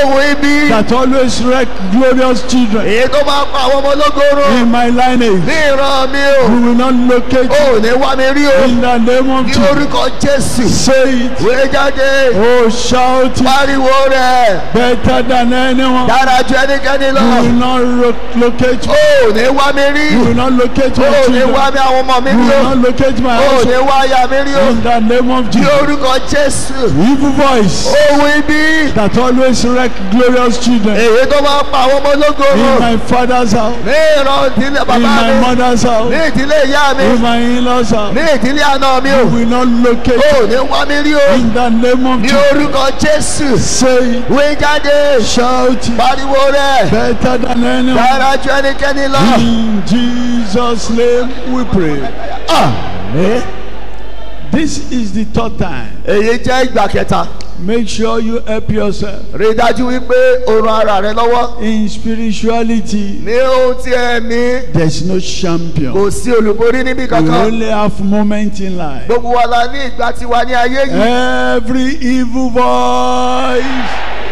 ohun ibi that always wreck glorious children èyí tó máa pa àwọn ọmọ ológoro in my ní lineage. ìran mi o You will not locate ò ní wá mi rí o in the name of ní Jesus. orúkọ jésù Say it. wé jáde Oh, shout it pariwo rẹ̀ better than anyone. dára ju ẹnikẹ́ni lọ You will not ro- locate me. ò ní wá mi rí You will not locate my ò ní children. wá mi àwọn ọmọ mi You rí will o not locate my ò ní household. wá aya mi rí o In the name of ní Jesus. orúkọ jésù Evil voice ohun ibi that always wreck glorious children èyí tó máa pa àwọn ọmọ ológoro in my father's house, ní ìran ìdílé in bàbá my mi mother's ní house, ìdílé ìyá mi in my in-laws house. ní ìdílé àná mi o You will not locate ò ní wá mi rí o in the name of ní Jesus. orúkọ jésù Say it. wé jáde Shout it pariwo rẹ̀ better than anyone. dára ju ẹnikẹ́ni lọ. In Jesus' name we pray. Àmín. This is the third time. èyí jẹ́ ìgbà kẹta Make sure you help yourself rí i dájú wípé o ran ara rẹ lọ́wọ́ in spirituality. ní ohun tí ẹ ní There's no champion. kò sí olùborí níbi We kankan only have moment in life. gbogbo wa la ní ìgbà tiwa ní ayé yìí Every evil voice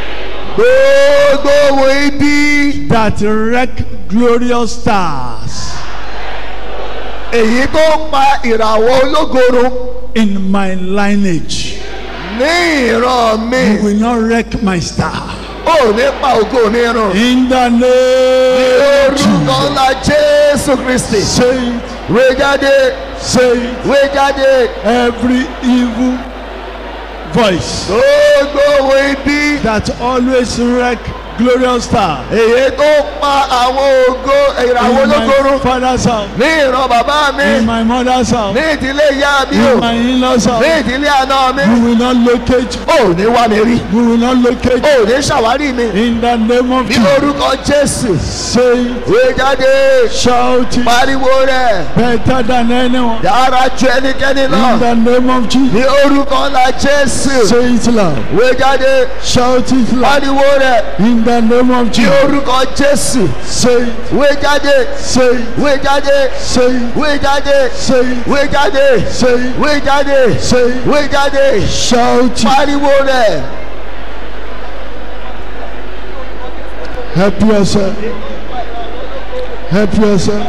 gbogbo ohun ibi that wreck glorious stars èyí tó pa ìràwọ̀ ológoro in my lineage ní ìran mi will not wreck my star. ò ní pa ògo mi rùn In the ní name of orúkọ Jesus. ńlá jésù kristi Say it, wé jáde say it. wé jáde Every evil voice gbogbo ohun ibi that always wreck glorious star èyí tó pa àwọn ògo ìràwọ̀ in ológoro my father's house, ní ìran bàbá mi in my mother's house, ní ìdílé ìyá mi o in my in-laws ní house, ìdílé àná mi you will not locate, ò ní wá mi rí you will not locate ò ní ṣàwárí mi in the name of ní Jesus. orúkọ jésù Say it, wé jáde shout it pariwo rẹ̀ better than anyone dára ju ẹnikẹ́ni lọ in the name of Jesus. ní orúkọ ńlá jésù Say it loud, wé jáde shout it loud pariwo rẹ̀ in the name of ní Jesus. orúkọ jésù Say it, wé jáde say it, wé jáde say it, wé jáde say it, wé jáde say it, wé jáde say it, wé jáde shout it. pariwo rẹ̀ Help yourself. Help yourself.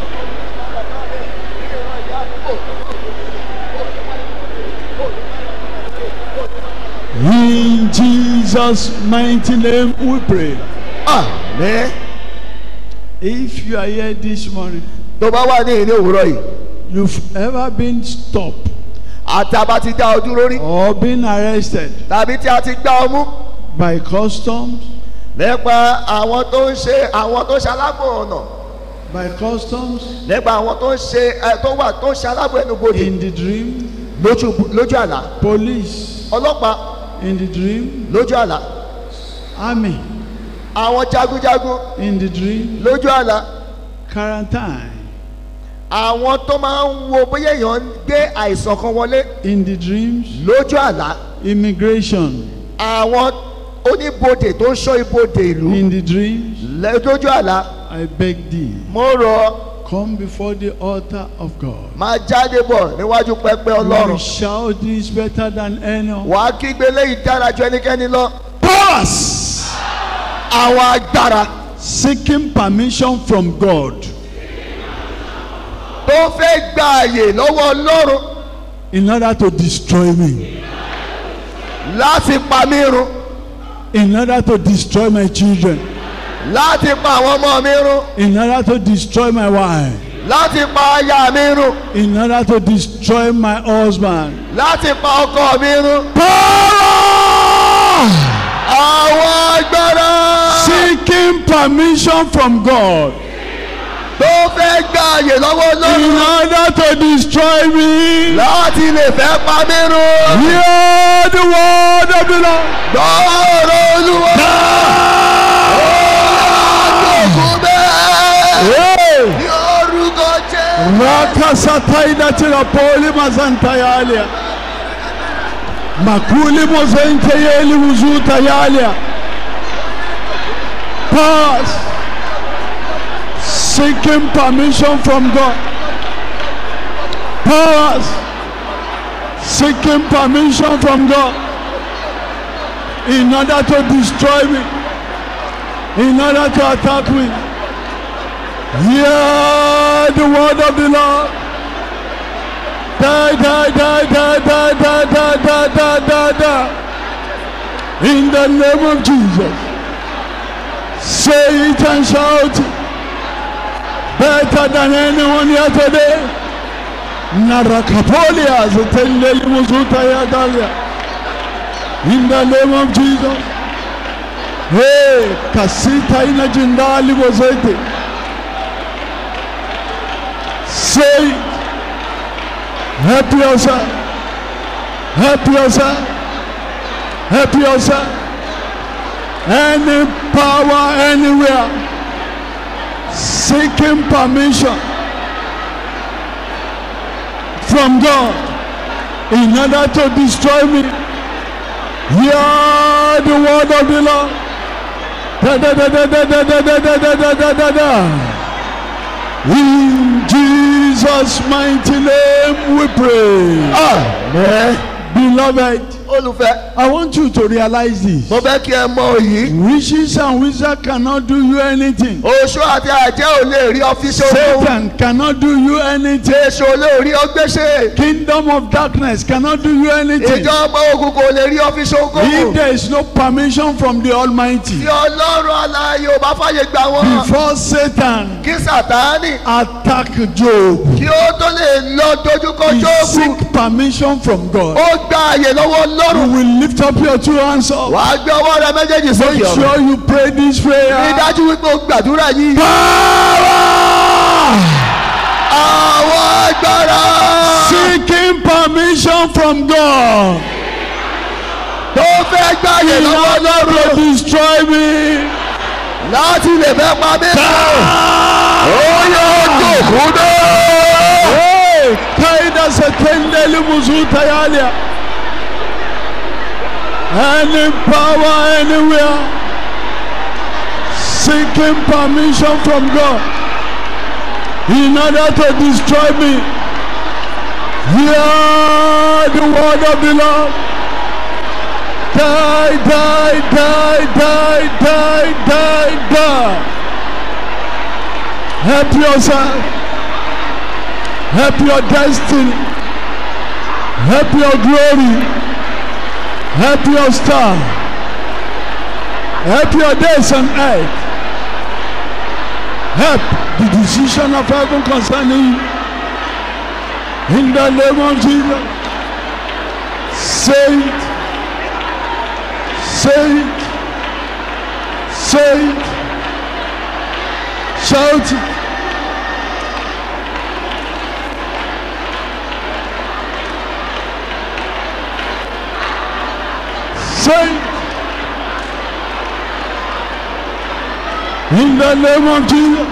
In Jesus' mighty name we pray. àmín If you are here this morning, tó bá wà ní ìní òwúrọ̀ yìí you've ever been stopped àti àbá ti dá ọ dúró rí or been arrested tàbí tí a ti gbá ọ mú by customs, nípa àwọn tó ń ṣe àwọn tó ń ṣe aláàbò ọ̀nà by customs nípa àwọn tó ń ṣe ẹ tó wà tó ń ṣe aláàbò ẹnubodè in the dream, lójú lójú àlá police ọlọ́pàá in the dream, lójú àlá army àwọn jagunjagun in the dream, lójú àlá quarantine àwọn tó máa ń wo bóyá èèyàn ń gbé àìsàn kan wọlé in the dreams, lójú àlá immigration àwọn oníbodè tó ń ṣọ́ ibodè ìlú in the dreams. lẹ- lójú àlá I beg thee, mo rọ come before the altar of God. máa jáde bọ̀ níwájú pẹpẹ You ọlọ́run shout this better than anyone. wàá kígbe léyìí dára ju ẹnikẹ́ni lọ Powers àwọn agbára seeking permission from God tó fẹ́ gba àyè lọ́wọ́ ọlọ́run in order to destroy me, láti pa mí run in order to destroy my children, láti pa àwọn ọmọ mi run in order to destroy my wife, láti pa aya mi run in order to destroy my husband. láti pa ọkọ mi run Power àwọn agbára seeking permission from God tó fẹ́ gba àyè lọ́wọ́ in ọlọ́run order to destroy me. láti lè fẹ́ pa mí run Hear the word of the Lord. gbọ́ọ̀rọ̀ olúwa àgbòkú bẹ́ẹ̀ Hey! ní orúkọ jẹ́ Rakasataina tirapoli mazantayalia. Makuli mozenteyeli uzutayalia. Pass. Seeking permission from God. Pass. Seeking permission from God. in order to destroy me, in order to attack me. Hear the word of the Lord. Die, die, die, die, die, die, die, die, die, die, die. In the name of Jesus. Say it and shout it. Better than anyone here today. Narakapolia zetendeli muzuta ya dalia. In the name of Jesus. Hey, kasita ina jindali wazete. Say it. Help yourself. Help yourself. Help yourself. Any power anywhere seeking permission from God in order to destroy me. Hear the word of the Lord. Da, da, da, da, da, da, da, da, da, da, da, da, da, da. In Jesus' mighty name we pray. Amen. Beloved, olùfẹ́ I want you to realize this. mo fẹ́ kí ẹ mọ òyì. Witches and wizards cannot do you anything. oṣó àti àjẹ́ ò lè rí ọ́fíìsì ogun. Satan cannot do you anything. èso ò lè rí ọgbẹ́sẹ̀. Kingdom of darkness cannot do you anything. ìjọba òkùnkùn ò lè rí ọ́fíìsì If ogun. there is no permission from the Almighty, tí ọlọ́run aláyé ò bá fàyè gbà wọ́n. before Satan kí sàtáánì attack Job, kí ó tó lè lọ dojúkọ he jóòbù. seek permission from God. ó gba àyè lọ́wọ́ You ọlọ́run. will lift up your two hands up. wàá gbé ọwọ́ rẹ méjèèjì sókè Make ọ̀run. sure you pray this rí prayer. dájú wípé o gbàdúrà yìí. Power! àwọn agbára Seeking permission from God. tó fẹ́ gba àyè In lọ́wọ́ order to ọlọ́run destroy me. láti lè fẹ́ pa mí. ó yóò jòkó náà. Hey, kaida setendeli muzuta yalia. Any power anywhere seeking permission from God in order to destroy me. Hear the word of the Lord. Die, die, die, die, die, die, die. Help yourself. Help your destiny. Help your glory. Help your star. Help your days on earth. Help the decision of heaven concerning you. In the name of Jesus. Say it. Say it. Say it. Shout it. Say it. In the name of Jesus.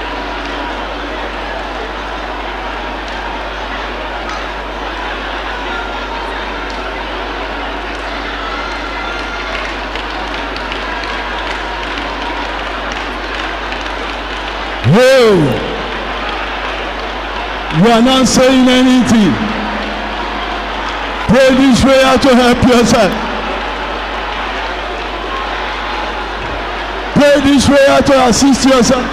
Hey, you are not saying anything. Pray this prayer to help yourself. Pray this prayer to assist yourself.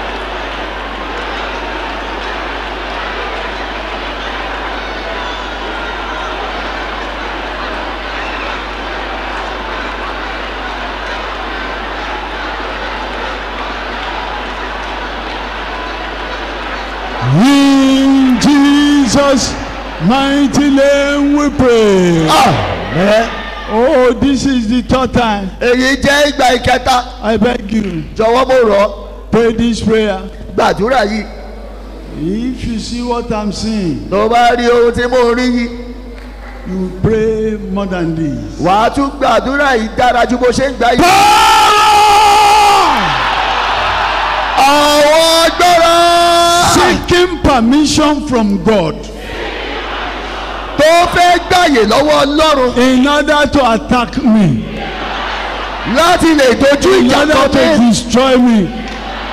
In Jesus' mighty name we pray. Àmín. Oh, this is the third time. èyí jẹ́ ìgbà ìkẹta I beg you, jọ̀wọ́ mo rọ̀ ọ́ pray this prayer. gbàdúrà yìí If you see what I'm seeing, tó bá rí ohun tí mo rí yìí you pray more than this. wàá tún gbàdúrà yìí dára ju bó ṣe ń gbà yìí. àwọn agbára Seeking permission from God tó fẹ́ gbàyè lọ́wọ́ ọlọ́run in order to attack me, láti lè dojú in ìjà order kan to mi destroy me.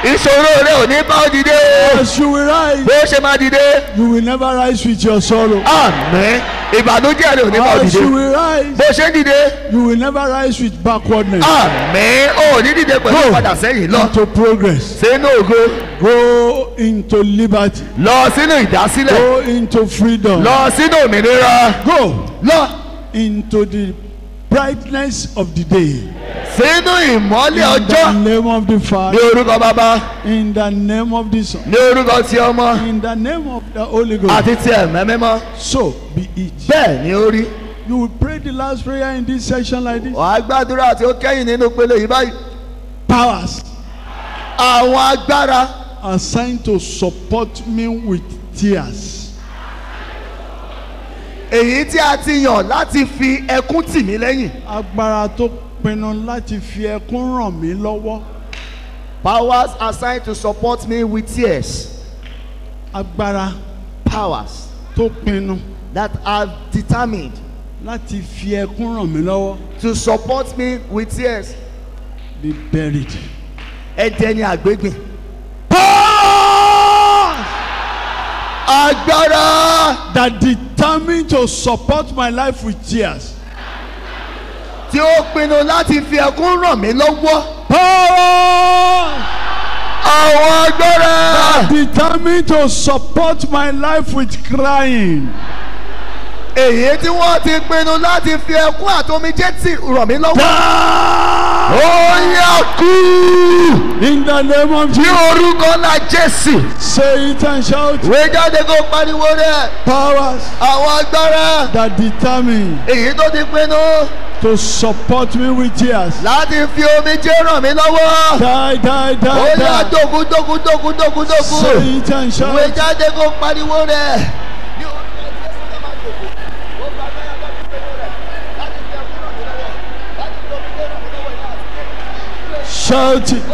ìṣòro rẹ ò ní bá ọ dìde o As you will rise, bó ṣe máa dìde you will never rise with your sorrow. àmín ìbànújẹ́ rẹ ò ní bá ọ As dìde you will rise, bó ṣe ń dìde you will never rise with backwardness. àmín ò ní dìde pẹ̀lú Go padà sẹ́yìn lọ into progress. sínú ògo Go into liberty. lọ sínú ìdásílẹ̀ Go into freedom. lọ sínú òmìnira Go lọ into the brightness of the day. sínú ìmọ́lẹ̀ In the ọjọ́ name of the ní Father, orúkọ bàbá in the name of the Son, ní orúkọ ti ọmọ in the name of the Holy Ghost. àti ti ẹ̀mẹ́ mímọ́ So be it. bẹ́ẹ̀ ni ó rí You will pray the last prayer in this section like this. wàá gbàdúrà tí ó kẹ́yìn nínú pele yìí báyìí Powers àwọn agbára assigned to support me with tears. èyí tí a ti yàn láti fi ẹkún tì mí lẹ́yìn Agbára tó pinnu láti fi ẹkún ràn mí lọ́wọ́. powers assigned to support me with tears Agbára powers tó pinnu that are determined láti fi ẹkún ràn mí lọ́wọ́. to support me with tears Be buried. ẹ̀dẹ̀ ni àgbégbìn Powers agbára that determined to support my life with tears. tí ó pinnu láti fi ẹkún ràn mí lọ́wọ́ Powers àwọn agbára that determined to support my life with crying. èyí tí wọ́n ti pinnu láti fi ẹkún àtomijé tì ràn mí lọ́wọ́ ó yá kú In the name of ní Jesus. orúkọ ńlá jésù Say it and shout. wé jáde kó pariwo rẹ̀ Powers àwọn agbára that determine èyí tó ti pinnu to support me with tears. láti fi omijé ràn mí lọ́wọ́ Die, die, ó die, yá die. dógún dógún dógún dógún dógún Say it and wé shout. jáde kó pariwo rẹ̀ ní orúkọ jésù ẹ má dògún ó gba agbára láti pinnu rẹ̀ láti fi ẹkún ràn mí lọ́wọ́ láti fi omijé ràn mí lọ́wọ́ láti Shout it.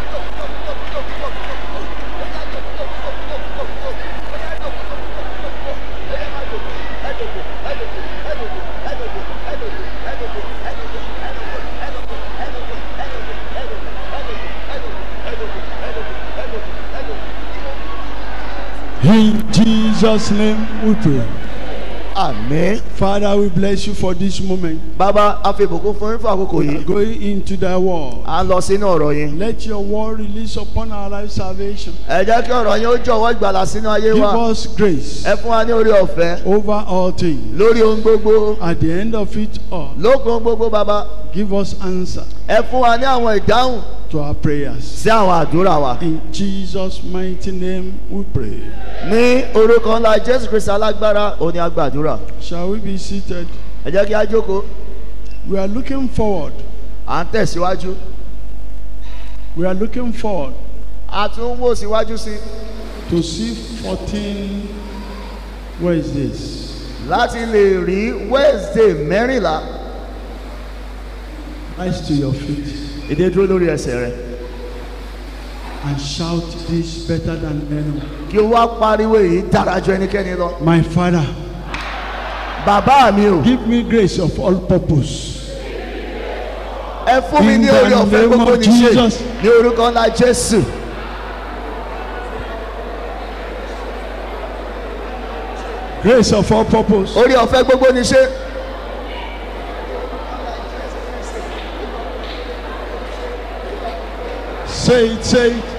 In Jesus' name we pray. Àmín. Father, we bless you for this moment. Bàbá a fi ìbùkún fún yín fún àkókò We are yìí. going into thy word. À ń lọ sínú ọ̀rọ̀ yín. Let your word release upon our life salvation. Ẹ jẹ́ kí ọ̀rọ̀ yín ó jọ̀wọ́ ìgbàlà sínú ayé Give wa. us grace Ẹ fún wa ní orí ọ̀fẹ́ over all things. lórí ohun gbogbo. At the end of it all, Lókun ohun gbogbo bàbá. give us answer Ẹ fún wa ní àwọn ìdáhùn to our prayers. sí àwọn àdúrà wa. In Jesus' mighty name we pray. Ní orúkọ ńlá Jésù Kristi alágbára òní agbàdúrà. Shall we be seated? Ẹ jẹ́ kí á jókòó. We are looking forward. À ń tẹ̀síwájú. We are looking forward A tún ń wò síwájú sí i to see 14 Wednesdays. láti lè rí Wednesday mẹ́rìnlá. Rise to your feet Ìdè dúró lórí ẹsẹ̀ rẹ̀. and shout this better than anyone. Kí o wá pariwo èyí dára ju ẹnikẹ́ni lọ. My Father, Bàbá mi o. give me grace of all purpose. ẹ fún mi In ní the orí ọ̀fẹ́ name gbogbo of ní ṣe Jesus. ní orúkọ ńlá jésù Grace of all purpose. orí ọ̀fẹ́ gbogbo ní ṣe Say it, say it.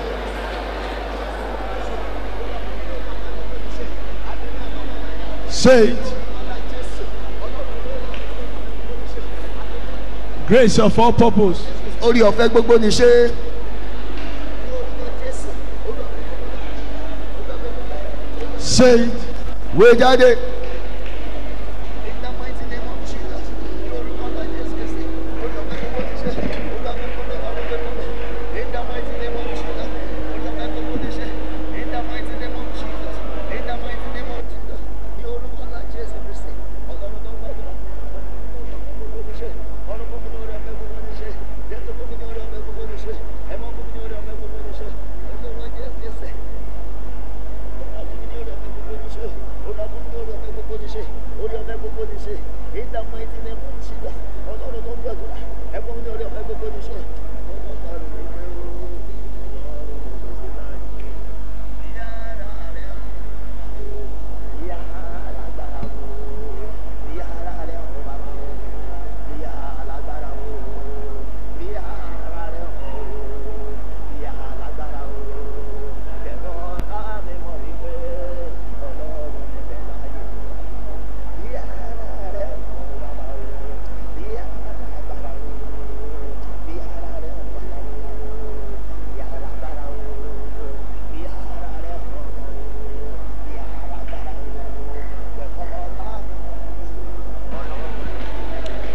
Say it. Grace of all purpose. orí ọ̀fẹ́ gbogbo ní ṣe Say it. wé jáde.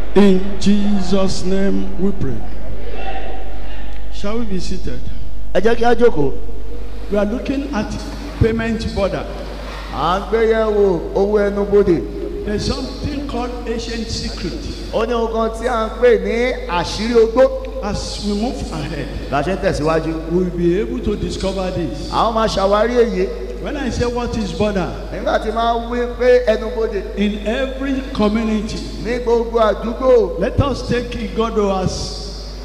In Jesus' name we pray. Shall we be seated? ẹ jẹ́ kí á jókòó We are looking at payment border. à ń gbéyẹ̀wò owó ẹnu bodè There's something called ancient secret. ó ní ohun kan tí à ń pè ní àṣírí ogbó As we move ahead, bá a ṣe ń tẹ̀síwájú we'll be able to discover this. àwọn máa ṣàwárí èyí When I say what is border, nígbà tí máa wí pé ẹnu bodè in every community, ní gbogbo àdúgbò let us take Igodo as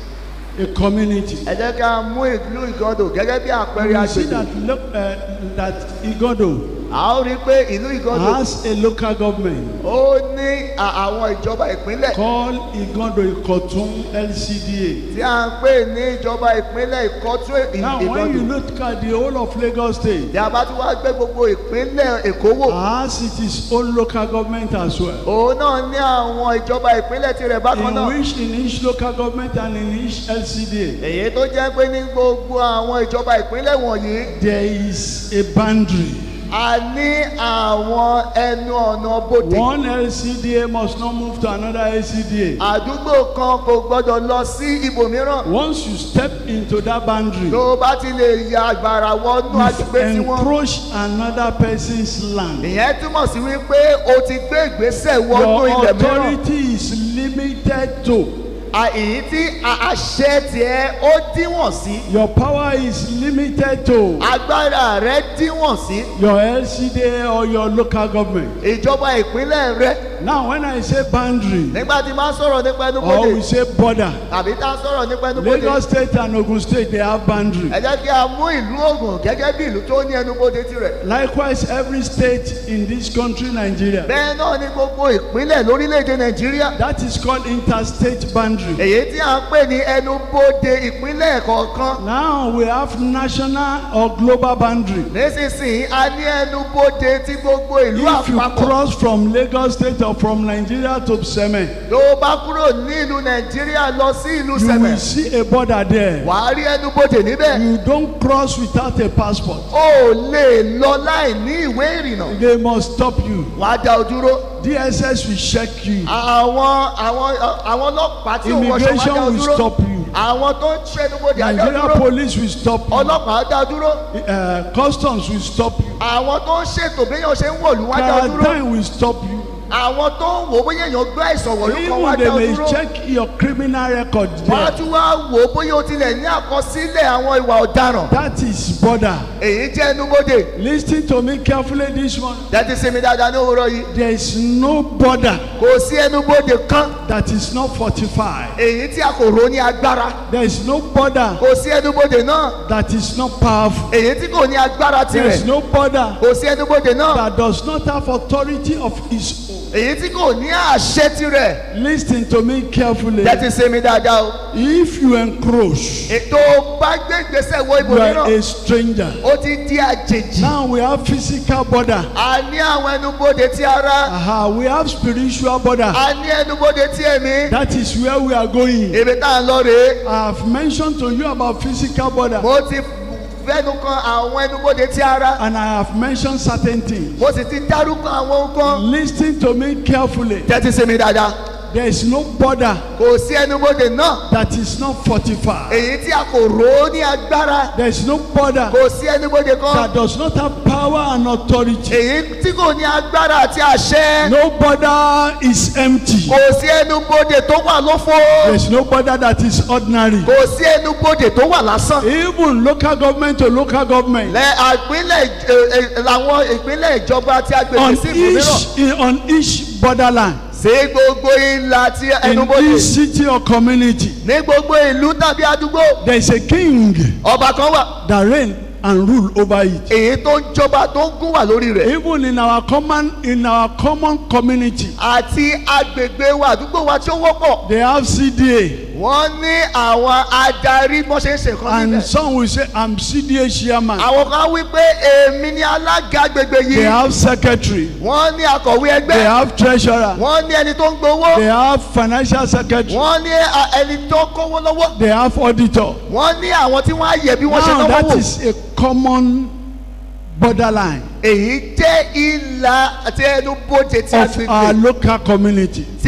a community. ẹ jẹ́ ká mú ìlú ìgọ́dọ̀ gẹ́gẹ́ bí àpẹẹrẹ We see agbègbè that look, uh, that Igodo a ó rí i pé ìlú ìgọ́dọ̀ has a local government ó ní à- àwọn ìjọba ìpínlẹ̀ called Igodo Ikotun LCDA. tí à ń pè ní ìjọba ìpínlẹ̀ ìkọ́tún ì- Now, when you ìgọ́dọ̀ look at the whole of Lagos State, tí a bá tún wá gbé gbogbo ìpínlẹ̀ èkó wò has its own local government as well. òun náà ní àwọn ìjọba ìpínlẹ̀ tirẹ̀ bákan In náà which in each local government and in each LCDA, èyí tó jẹ́ pé ní gbogbo àwọn ìjọba ìpínlẹ̀ wọ̀nyí there is a boundary. a ní àwọn ẹnu ọ̀nà bodè One LCDA must not move to another LCDA. àdúgbò kan kò gbọdọ̀ lọ sí ibòmíràn Once you step into that boundary, tó o bá ti lè ya àgbàrà wọnú you agbègbè tí wọ́n encroach another person's land. ìyẹn túmọ̀ sí wípé o ti gbé ìgbésẹ̀ wọnú Your ilẹ̀ mìíràn authority is limited to. À, èyí tí a- àṣẹ tiẹ̀ ó díwọ̀n sí Your power is limited to agbára rẹ díwọ̀n sí your LCDA or your local government. ìjọba ìpínlẹ̀ rẹ Now, when I say boundary, nígbà tí máa sọ̀rọ̀ nípa ẹnu or we bodè say border, tàbí tá a sọ̀rọ̀ nípa ẹnu bodè Lagos State and Ogun State, they have boundary. ẹ jẹ́ kí a mú ìlú Ògùn gẹ́gẹ́ bí ìlú tó ní ẹnu bodè tirẹ̀ Likewise, every state in this country, Nigeria, bẹ́ẹ̀ náà ní gbogbo ìpínlẹ̀ lórílẹ̀‐èdè Nàìjíríà that is called interstate boundary. èyí tí a ń pè ní ẹnu bodè ìpínlẹ̀ kọ̀ọ̀kan Now we have national or global boundary. nísinsìnyí a ní ẹnu bodè tí gbogbo ìlú If you àpapọ̀ cross from Lagos State or from Nigeria to Seme, tó o bá kúrò ní ìlú Nàìjíríà lọ sí ìlú you Sẹ̀mẹ̀ will see a border there. wàá rí ẹnu bodè níbẹ̀ You don't cross without a passport. o ò lè lọ láì ní ìwé ìrìnnà They must stop you. wàá dá o dúró DSS will check you. àwọn àwọn àwọn ọlọ́pàá tí ò wọṣọ wàá dá Immigration o will dúró stop you. àwọn tó ń ṣẹnu bodè á dá o Nigeria dúró police will stop you. ọlọ́pàá á dá o dúró Uh, customs will stop you. àwọn tó ń ṣètò béèyàn ṣe ń wọ̀lú wá dá o dúró Quarantine will stop you. àwọn tó ń wò ó bóyá èèyàn gbé àìsàn wọ̀lú kan wá Even dá they o may dúró check your criminal record wọ́n á there. tún wá wò ó bóyá o tilẹ̀ ní àkọsílẹ̀ àwọn ìwà ọ̀daràn That is border. èyí jẹ́ ẹnu bodè Listen to me carefully this one. tẹ́tí sí mi dáadáa ní òwúrọ̀ yìí There is no border kò sí ẹnu bodè kan that is not fortified. èyí tí a kò rò ní agbára There is no border kò sí ẹnu bodè náà that is not powerful. èyí tí kò ní agbára There is tirẹ̀ no border kò sí ẹnu bodè náà that does not have authority of its own. èyí tí kò ní àṣẹ tirẹ̀ Listen to me carefully. tẹ́tí sí mi dáadáa o If you encroach, ètò bá gbé ìgbésẹ̀ wọ you are ibòmíràn a stranger. ó ti di àjèjì Now we have physical border. a ní àwọn ẹnu bodè ti ara Aha, we have spiritual border. a ní ẹnu bodè ti ẹ̀mí That is where we are going. èmi tá à ń lọ rèé I have mentioned to you about physical border mo ti fẹ́nu kan àwọn ẹnu bodè ti ara and I have mentioned certain things. mo sì ti dárúkọ àwọn nǹkan Listen to me carefully. tẹ́tí sí mi dáadáa There is no border kò sí ẹnu bodè náà that is not fortified. èyí tí a kò rò ó ní agbára There is no border kò sí ẹnu bodè kan that does not have power and authority. èyí tí kò ní agbára àti àṣẹ No border is empty. kò sí ẹnu bodè tó wà lófo There is no border that is ordinary. kò sí ẹnu bodè tó wà lásán Even local government to local government. lẹ àpínlẹ̀ ẹ, ẹ, làwọn ìpínlẹ̀ ìjọba tí a gbèsè On sí ìbòmíràn each, on each borderline. sí gbogbo ìlà ti In ẹnubodè each city or community. ní gbogbo ìlú tàbí àdúgbò There is a king ọba kan wà that reign and rule over it. èyí tó ń jọba tó ń gún wà lórí rẹ̀ Even in our common in our common community, àti agbègbè wa àdúgbò wa tí ó wọ́pọ̀ they have CDA wọ́n ní àwọn adarí bọ́n ṣe ń ṣe nǹkan and níbẹ̀ some will say I'm CDA chairman. àwọn kan wí pé èmi ni alága agbègbè They yìí have secretary. wọ́n ní akọ̀wé They ẹgbẹ́ have treasurer. wọ́n ní ẹni tó ń gbowó They have financial secretary. wọ́n ní a- ẹni tó kówó lọ́wọ́ They have auditor. wọ́n ní àwọn tí wọ́n á yẹ bí wọ́n ṣe Now náwó that wò is a common borderline èyí jẹ́ ìlà àti ẹnu bóde tí of our agbègbè local community. tí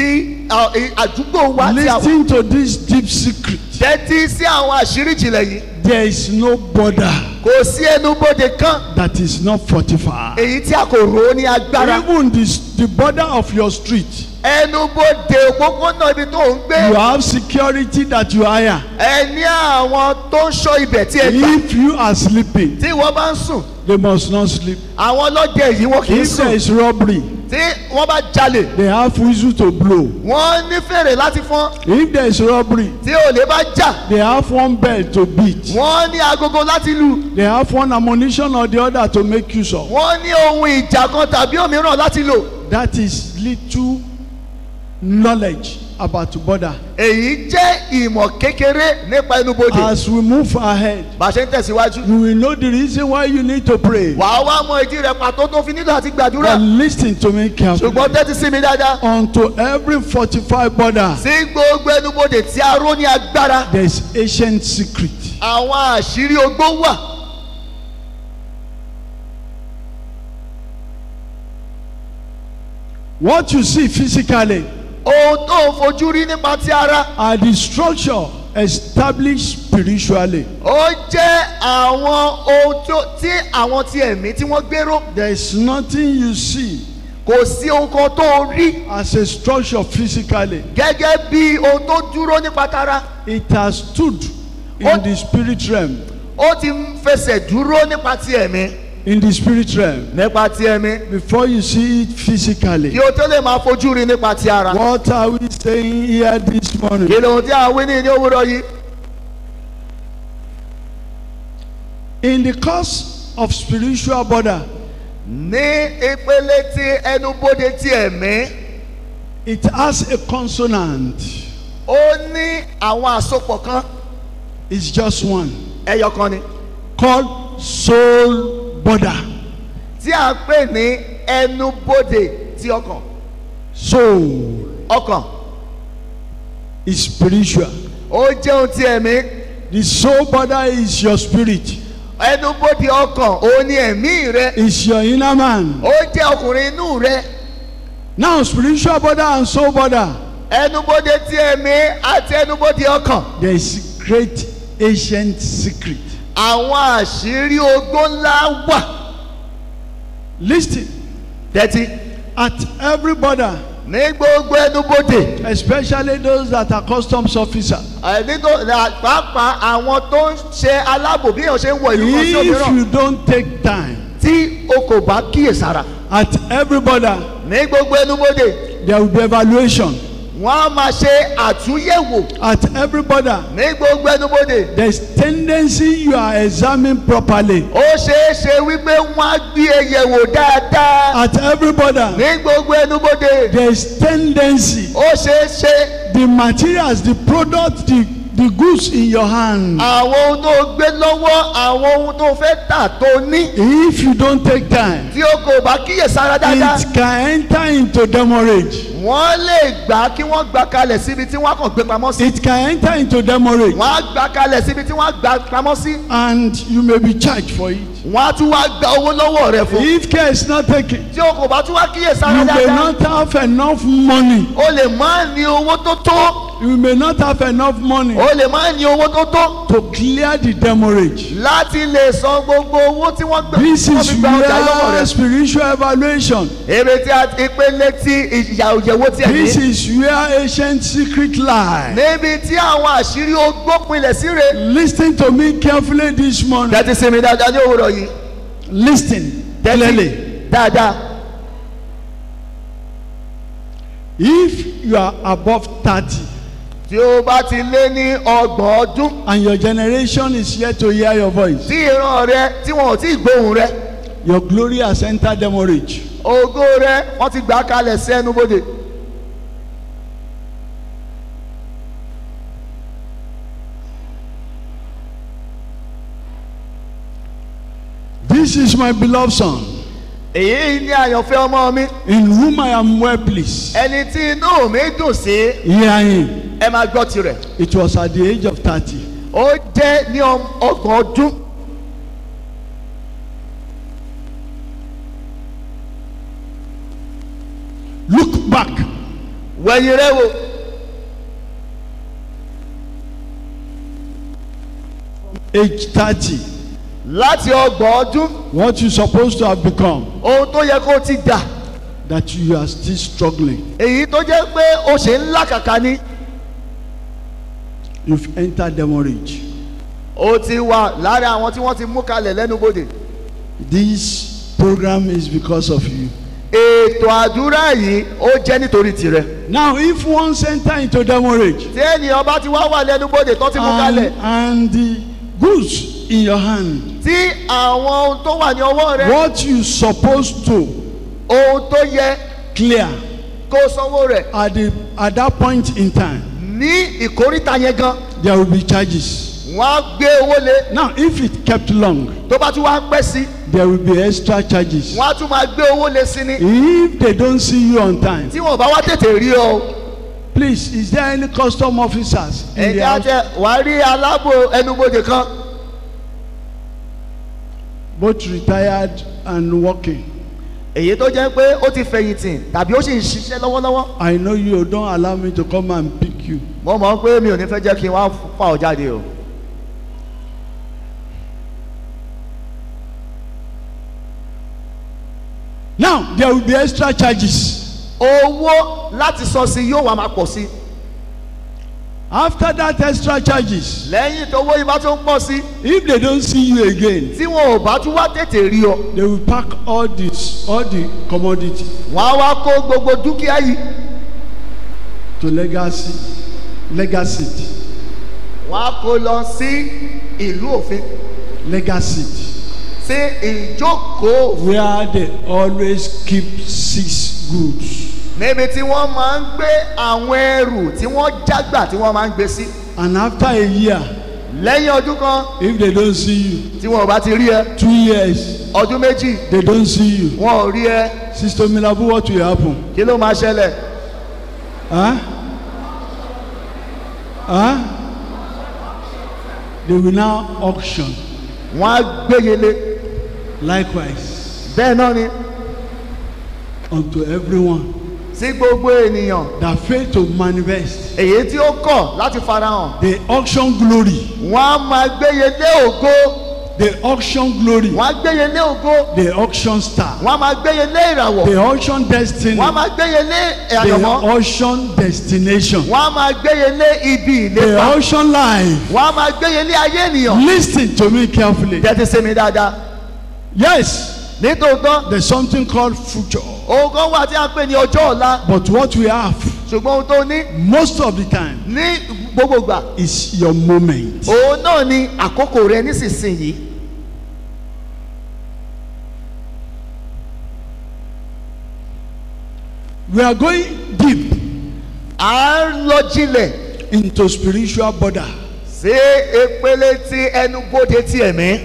à- ì- àdúgbò wa tí a wà Listen to this deep secret. tẹ́tí sí àwọn àṣírí ìjìnlẹ̀ yìí There is no border kò sí ẹnubodè kan that is not fortified. èyí tí a kò rò ó ní agbára Even this, the border of your street, ẹnubodè òpópónà ibi tó ń gbé you have security that you hire. ẹ ní àwọn tó ń ṣọ́ ibẹ̀ tí ẹ gbà If you are sleeping, tí wọ́n bá ń sùn they must not sleep. àwọn ọlọ́dẹ yìí wọn kì í If there sùn is robbery, tí wọ́n bá jalè they have whistle to blow. wọ́n ní fèrè láti fọ́n If there is robbery, tí olè bá jà they have one bell to beat. wọ́n ní agogo láti lù They have one ammunition or the other to make use of. wọ́n ní ohun ìjà kan tàbí òmíràn láti lò That is little knowledge about border. èyí jẹ́ ìmọ̀ kékeré nípa ẹnubodè As we move ahead, bá a ṣe ń tẹ̀síwájú you will know the reason why you need to pray. wàá wá mọ ìdí rẹ̀ pàtó tó fi nílò àti gbàdúrà But listen to me carefully. ṣùgbọ́n tẹ́tí sí mi dáadáa Unto every fortified border, sí gbogbo ẹnubodè tí a ró ní agbára there is ancient secret. àwọn àṣírí ogbó wà What you see physically ohun tó ń fojú rí nípa ti ara are the structure established spiritually. ó jẹ́ àwọn ohun tó- tí àwọn ti ẹ̀mí tí wọ́n gbéró There is nothing you see kò sí ohun kan tó rí as a structure physically. gẹ́gẹ́ bí ohun tó dúró nípa tara It has stood in What? the spirit realm. ó ti ń fẹsẹ̀ dúró nípa ti ẹ̀mí In the spirit realm. nípa ti ẹ̀mí Before you see it physically. kí o tó lè máa fojú rí nípa ti ara What are we saying here this morning? kí lóhun tí a wí ní ní òwúrọ̀ yìí In the course of spiritual border, ní ìpele ti ẹnubodè ti ẹ̀mí it has a consonant. ó ní àwọn àsopọ̀ kan It's just one. ẹyọ kan ni Called soul border. tí a ń pè ní ẹnubodè ti ọkàn Soul ọkàn is spiritual. ó jẹ́ ohun ti ẹ̀mí The soul border is your spirit. ẹnubodè ọkàn ó ní ẹ̀mí rẹ It's your inner man. ó jẹ́ ọkùnrin inú rẹ Now, spiritual border and soul border, ẹnubodè ti ẹ̀mí àti ẹnubodè ọkàn there is great ancient secret. àwọn àṣírí ogbó ńlá wà Listen, tẹ́tí at every border, ní gbogbo ẹnubodè especially those that are customs officer, nítorí pàápàá àwọn tó ń ṣe aláàbò bí èèyàn ṣe ń wọ ìlú kan sí if òmíràn you don't take time, tí o kò bá kíyèsára at every border, ní gbogbo ẹnubodè there will be evaluation. wọ́n á máa ṣe àtúnyẹ̀wò At every border, ní gbogbo ẹnubodè there's tendency you are examined properly. ó ṣeé ṣe wípé wọ́n á gbé e yẹ̀wò dáadáa At every border, ní gbogbo ẹnubodè there's tendency ó ṣeé ṣe the materials, the product, the, the goods in your hand. àwọn ohun tó gbé lọ́wọ́ àwọn ohun tó fẹ́ tà tó ní If you don't take time, tí o kò bá kíyèsára dáadáa it can enter into demorage. wọ́n lè gbà kí wọ́n gbà kalẹ̀ síbi tí wọ́n kàn gbé pamọ́ sí It can enter into demorage. wọ́n á gbà kalẹ̀ síbi tí wọ́n á gbà pamọ́ sí And you may be charged for it. wọ́n á tún wá gba owó lọ́wọ́ rẹ̀ fún If care is not taken, tí o kò bá tún wá kíyèsára you may dáadáa not have enough money. o lè má ní owó tó tó You may not have enough money o lè má ní owó tó tó to clear the demorage. láti lè san gbogbo owó tí wọ́n gbé This wọ́n is fi gba ọjà lọ́wọ́ where rẹ̀. spiritual evaluation. èrè tí a ìpele tí ìyàwó tí ẹ̀ This ní. is where ancient secret lie. níbi tí àwọn àṣírí ogbó pinlẹ̀ síre. Listen to me carefully this morning. tẹ́tí sí mi dáadáa ní òwúrọ̀ yìí. Listen clearly. dáadáa. If you are above 30 tí o bá ti lé ní ọgbọ̀n ọdún and your generation is yet to hear your voice, tí ìran rẹ tí wọn ò tí ì gbóhùn rẹ your glory has entered demorage. ògo rẹ wọ́n ti gbà á kalẹ̀ sí ẹnubodè. This is my beloved son, èyí ni àyànfẹ́ ọmọ mi in whom I am well pleased. ẹni tí inú mi dùn sí Hear him. ẹ máa gbọ́ tirẹ̀. It was at the age of 30. ó jẹ́ ní ọm- ọgbọ̀n ọdún Look back. wẹ̀yìn rẹ wò age 30, láti ọgbọ̀n ọdún what you supposed to have become, ohun tó yẹ kó o ti dà that you are still struggling. èyí tó jẹ́ pé o ṣe ń làkàkà ni You've entered demorage. o ti wà lára àwọn tí wọ́n ti mú kalẹ̀ lẹ́nubodè This program is because of you. ètò àdúrà yìí ó jẹ́ nítorí tirẹ̀ Now, if once enter into demorage tí ènìyàn bá ti wá wà lẹ́nubodè tó ti mú and, kalẹ̀ and the goods in your hand, tí àwọn ohun tó wà ní ọwọ́ rẹ what you supposed to ohun tó yẹ clear kó o sanwó rẹ̀ at the at that point in time, ní ìkóríta yẹn gan there will be charges. wọ́n á gbé owó lé Now, if it kept long, tó bá tún wá pẹ́ sí there will be extra charges. wọ́n á tún máa gbé owó lé sí ni If they don't see you on time, tí wọ́n bá wá tètè rí ọ please, is there any custom officers in the ẹ̀jẹ̀ house? àtẹ wàá rí aláàbò ẹnubodè kan Both retired and working. èyí tó jẹ́ pé ó ti fẹ̀yìntì tàbí ó sì ń ṣiṣẹ́ lọ́wọ́lọ́wọ́ I know you don't allow me to come and pick you. mo mọ̀ pé mi ò ní fẹ́ jẹ́ kí n wá fà ọ́ jáde o. Now, there will be extra charges. owó láti sọ sí yóò wá máa pọ̀ sí After that extra charges, lẹ́yìn tó owó yìí bá tún pọ̀ sí if they don't see you again, tí wọn ò bá tún wá tètè rí ọ they will pack all this, all the commodity wọ́n á wá kó gbogbo dúkìá yìí to legacy, legacy, wọ́n á kó lọ sí ìlú òfin legacy, sí ìjókòó where they always keep six goods. níbi tí wọ́n máa ń gbé àwọn ẹrù tí wọ́n jágbà tí wọ́n máa ń gbé sí And after a year, lẹ́yìn ọdún kan if they don't see you, tí wọn ò bá ti rí ẹ two years, ọdún méjì they don't see you. wọn ò rí ẹ Sister Milabu, what will happen? kí ló máa ṣẹlẹ̀ Huh? Huh? They will now auction. wọ́n á gbéyele Likewise, bẹ́ẹ̀ náà ni unto everyone sí gbogbo ènìyàn that fail to manifest, èyí tí ó kọ̀ láti farahàn they auction glory. wọ́n á máa gbéyele ògo They auction glory. wọ́n á gbéyele ògo They auction star. wọ́n á máa gbéyele ìràwọ̀ They auction destiny. wọ́n á máa gbéyele They àyànmọ́ auction destination. wọ́n á máa gbéyele ibi They ìlépa auction life. wọ́n á máa gbéyele ayé ènìyàn Listen to me carefully. tẹ́tí sí mi dáadáa Yes, nítòótọ́ there's something called future. ohun kan wà tí a ń pè ní ọjọ́ ọ̀la But what we have ṣùgbọ́n ohun tó ní most of the time ní gbogbo gbà is your moment. òun náà ni àkókò rẹ nísinsìnyí We are going deep à ń lọ jinlẹ̀ into spiritual border. sí epele tí ẹnubodè ti ẹ̀mí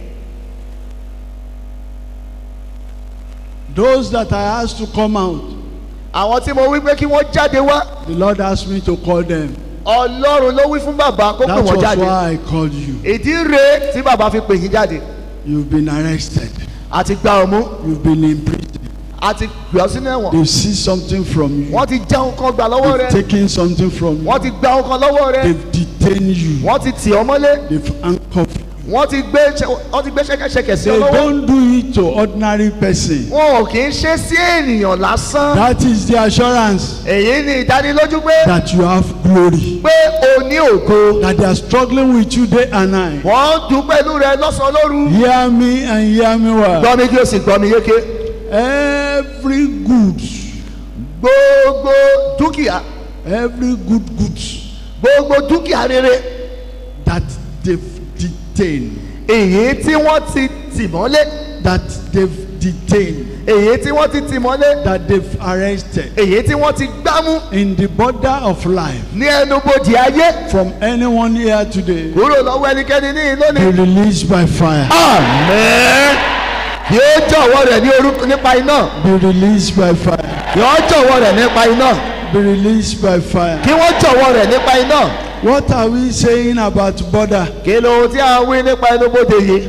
Those that I asked to come out, àwọn tí mo wí pé kí wọ́n jáde wá the Lord asked me to call them. ọlọ́run ló wí fún bàbá kó pè That wọ́n was jáde why I called you. ìdí rèé tí bàbá fi pè yín jáde You've been arrested. àti gba ọmú You've been in prison. àti gbé ọ sínú ẹ̀wọ̀n They've seized something from you. wọ́n ti já ohun kan gbà lọ́wọ́ rẹ They've taken something from you. wọ́n ti gba ohun kan lọ́wọ́ rẹ They've detained you. wọ́n ti tì ọ́ mọ́lé They've handcuffed you. wọ́n ti gbé ṣẹ- wọ́n ti gbé ṣẹ́kẹ́ṣẹkẹ̀ sí They ọ lọ́wọ́ don't do it to ordinary person. wọn ò kì í ṣe sí ènìyàn lásán That is the assurance èyí ni ìdánilójú pé that you have glory. pé o ní ògo That they are struggling with you day and night. wọ́n ń dùn pẹ̀lú rẹ lọ́sàn-án lóru Hear me and hear me well. gbọ́ mi kí o sì gbọ́ mi yéké Every good, gbogbo dúkìá every good goods gbogbo dúkìá rere that they've detained, èyí tí wọ́n ti tì mọ́lé that they've detained, èyí tí wọ́n ti tì mọ́lé that they've arrested èyí tí wọ́n ti gbámú in the border of life ní ẹnubodè ayé from anyone here today kúrò lọ́wọ́ ẹnikẹ́ni ní be lónìí. released by fire. àmín yóò jọ̀wọ́ rẹ̀ ní orúkọ nípa iná Be released by fire. yóò jọ̀wọ́ rẹ̀ nípa iná Be released by fire. kí wọ́n jọ̀wọ́ rẹ̀ nípa iná What are we saying about border? kí ló tí a wí nípa ẹnubodè yìí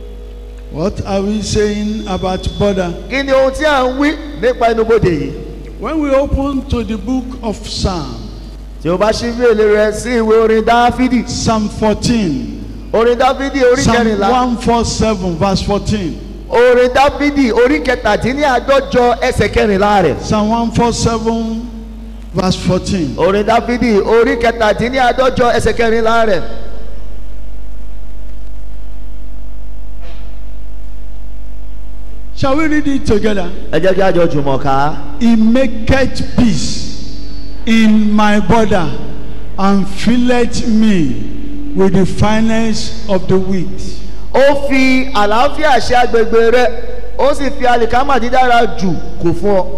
What are we saying about border? kí ni ohun tí a ń wí nípa ẹnubodè yìí When we open to the book of Psalm, tí o bá ṣí bèèlè rẹ sí ìwé orin dáfídì Psalm 14, orin dáfídì orí Psalm kẹrìnlá 147, verse 14. orin dáfídì orí kẹtàdínláàádọ́jọ ẹsẹ̀ kẹrìnlá rẹ̀ Psalm 147, verse 14. orin dáfídì orí kẹtàdínláàádọ́jọ ẹsẹ̀ kẹrìnlá rẹ̀ Shall we read it together? ẹ jẹ́ kí a jọ jùmọ̀ ká He maketh peace in my border and filleth me with the finest of the wheat. ó fi àlàáfíà ṣe agbègbè rẹ ó sì fi àlìkámà dídára jù kù fún ọ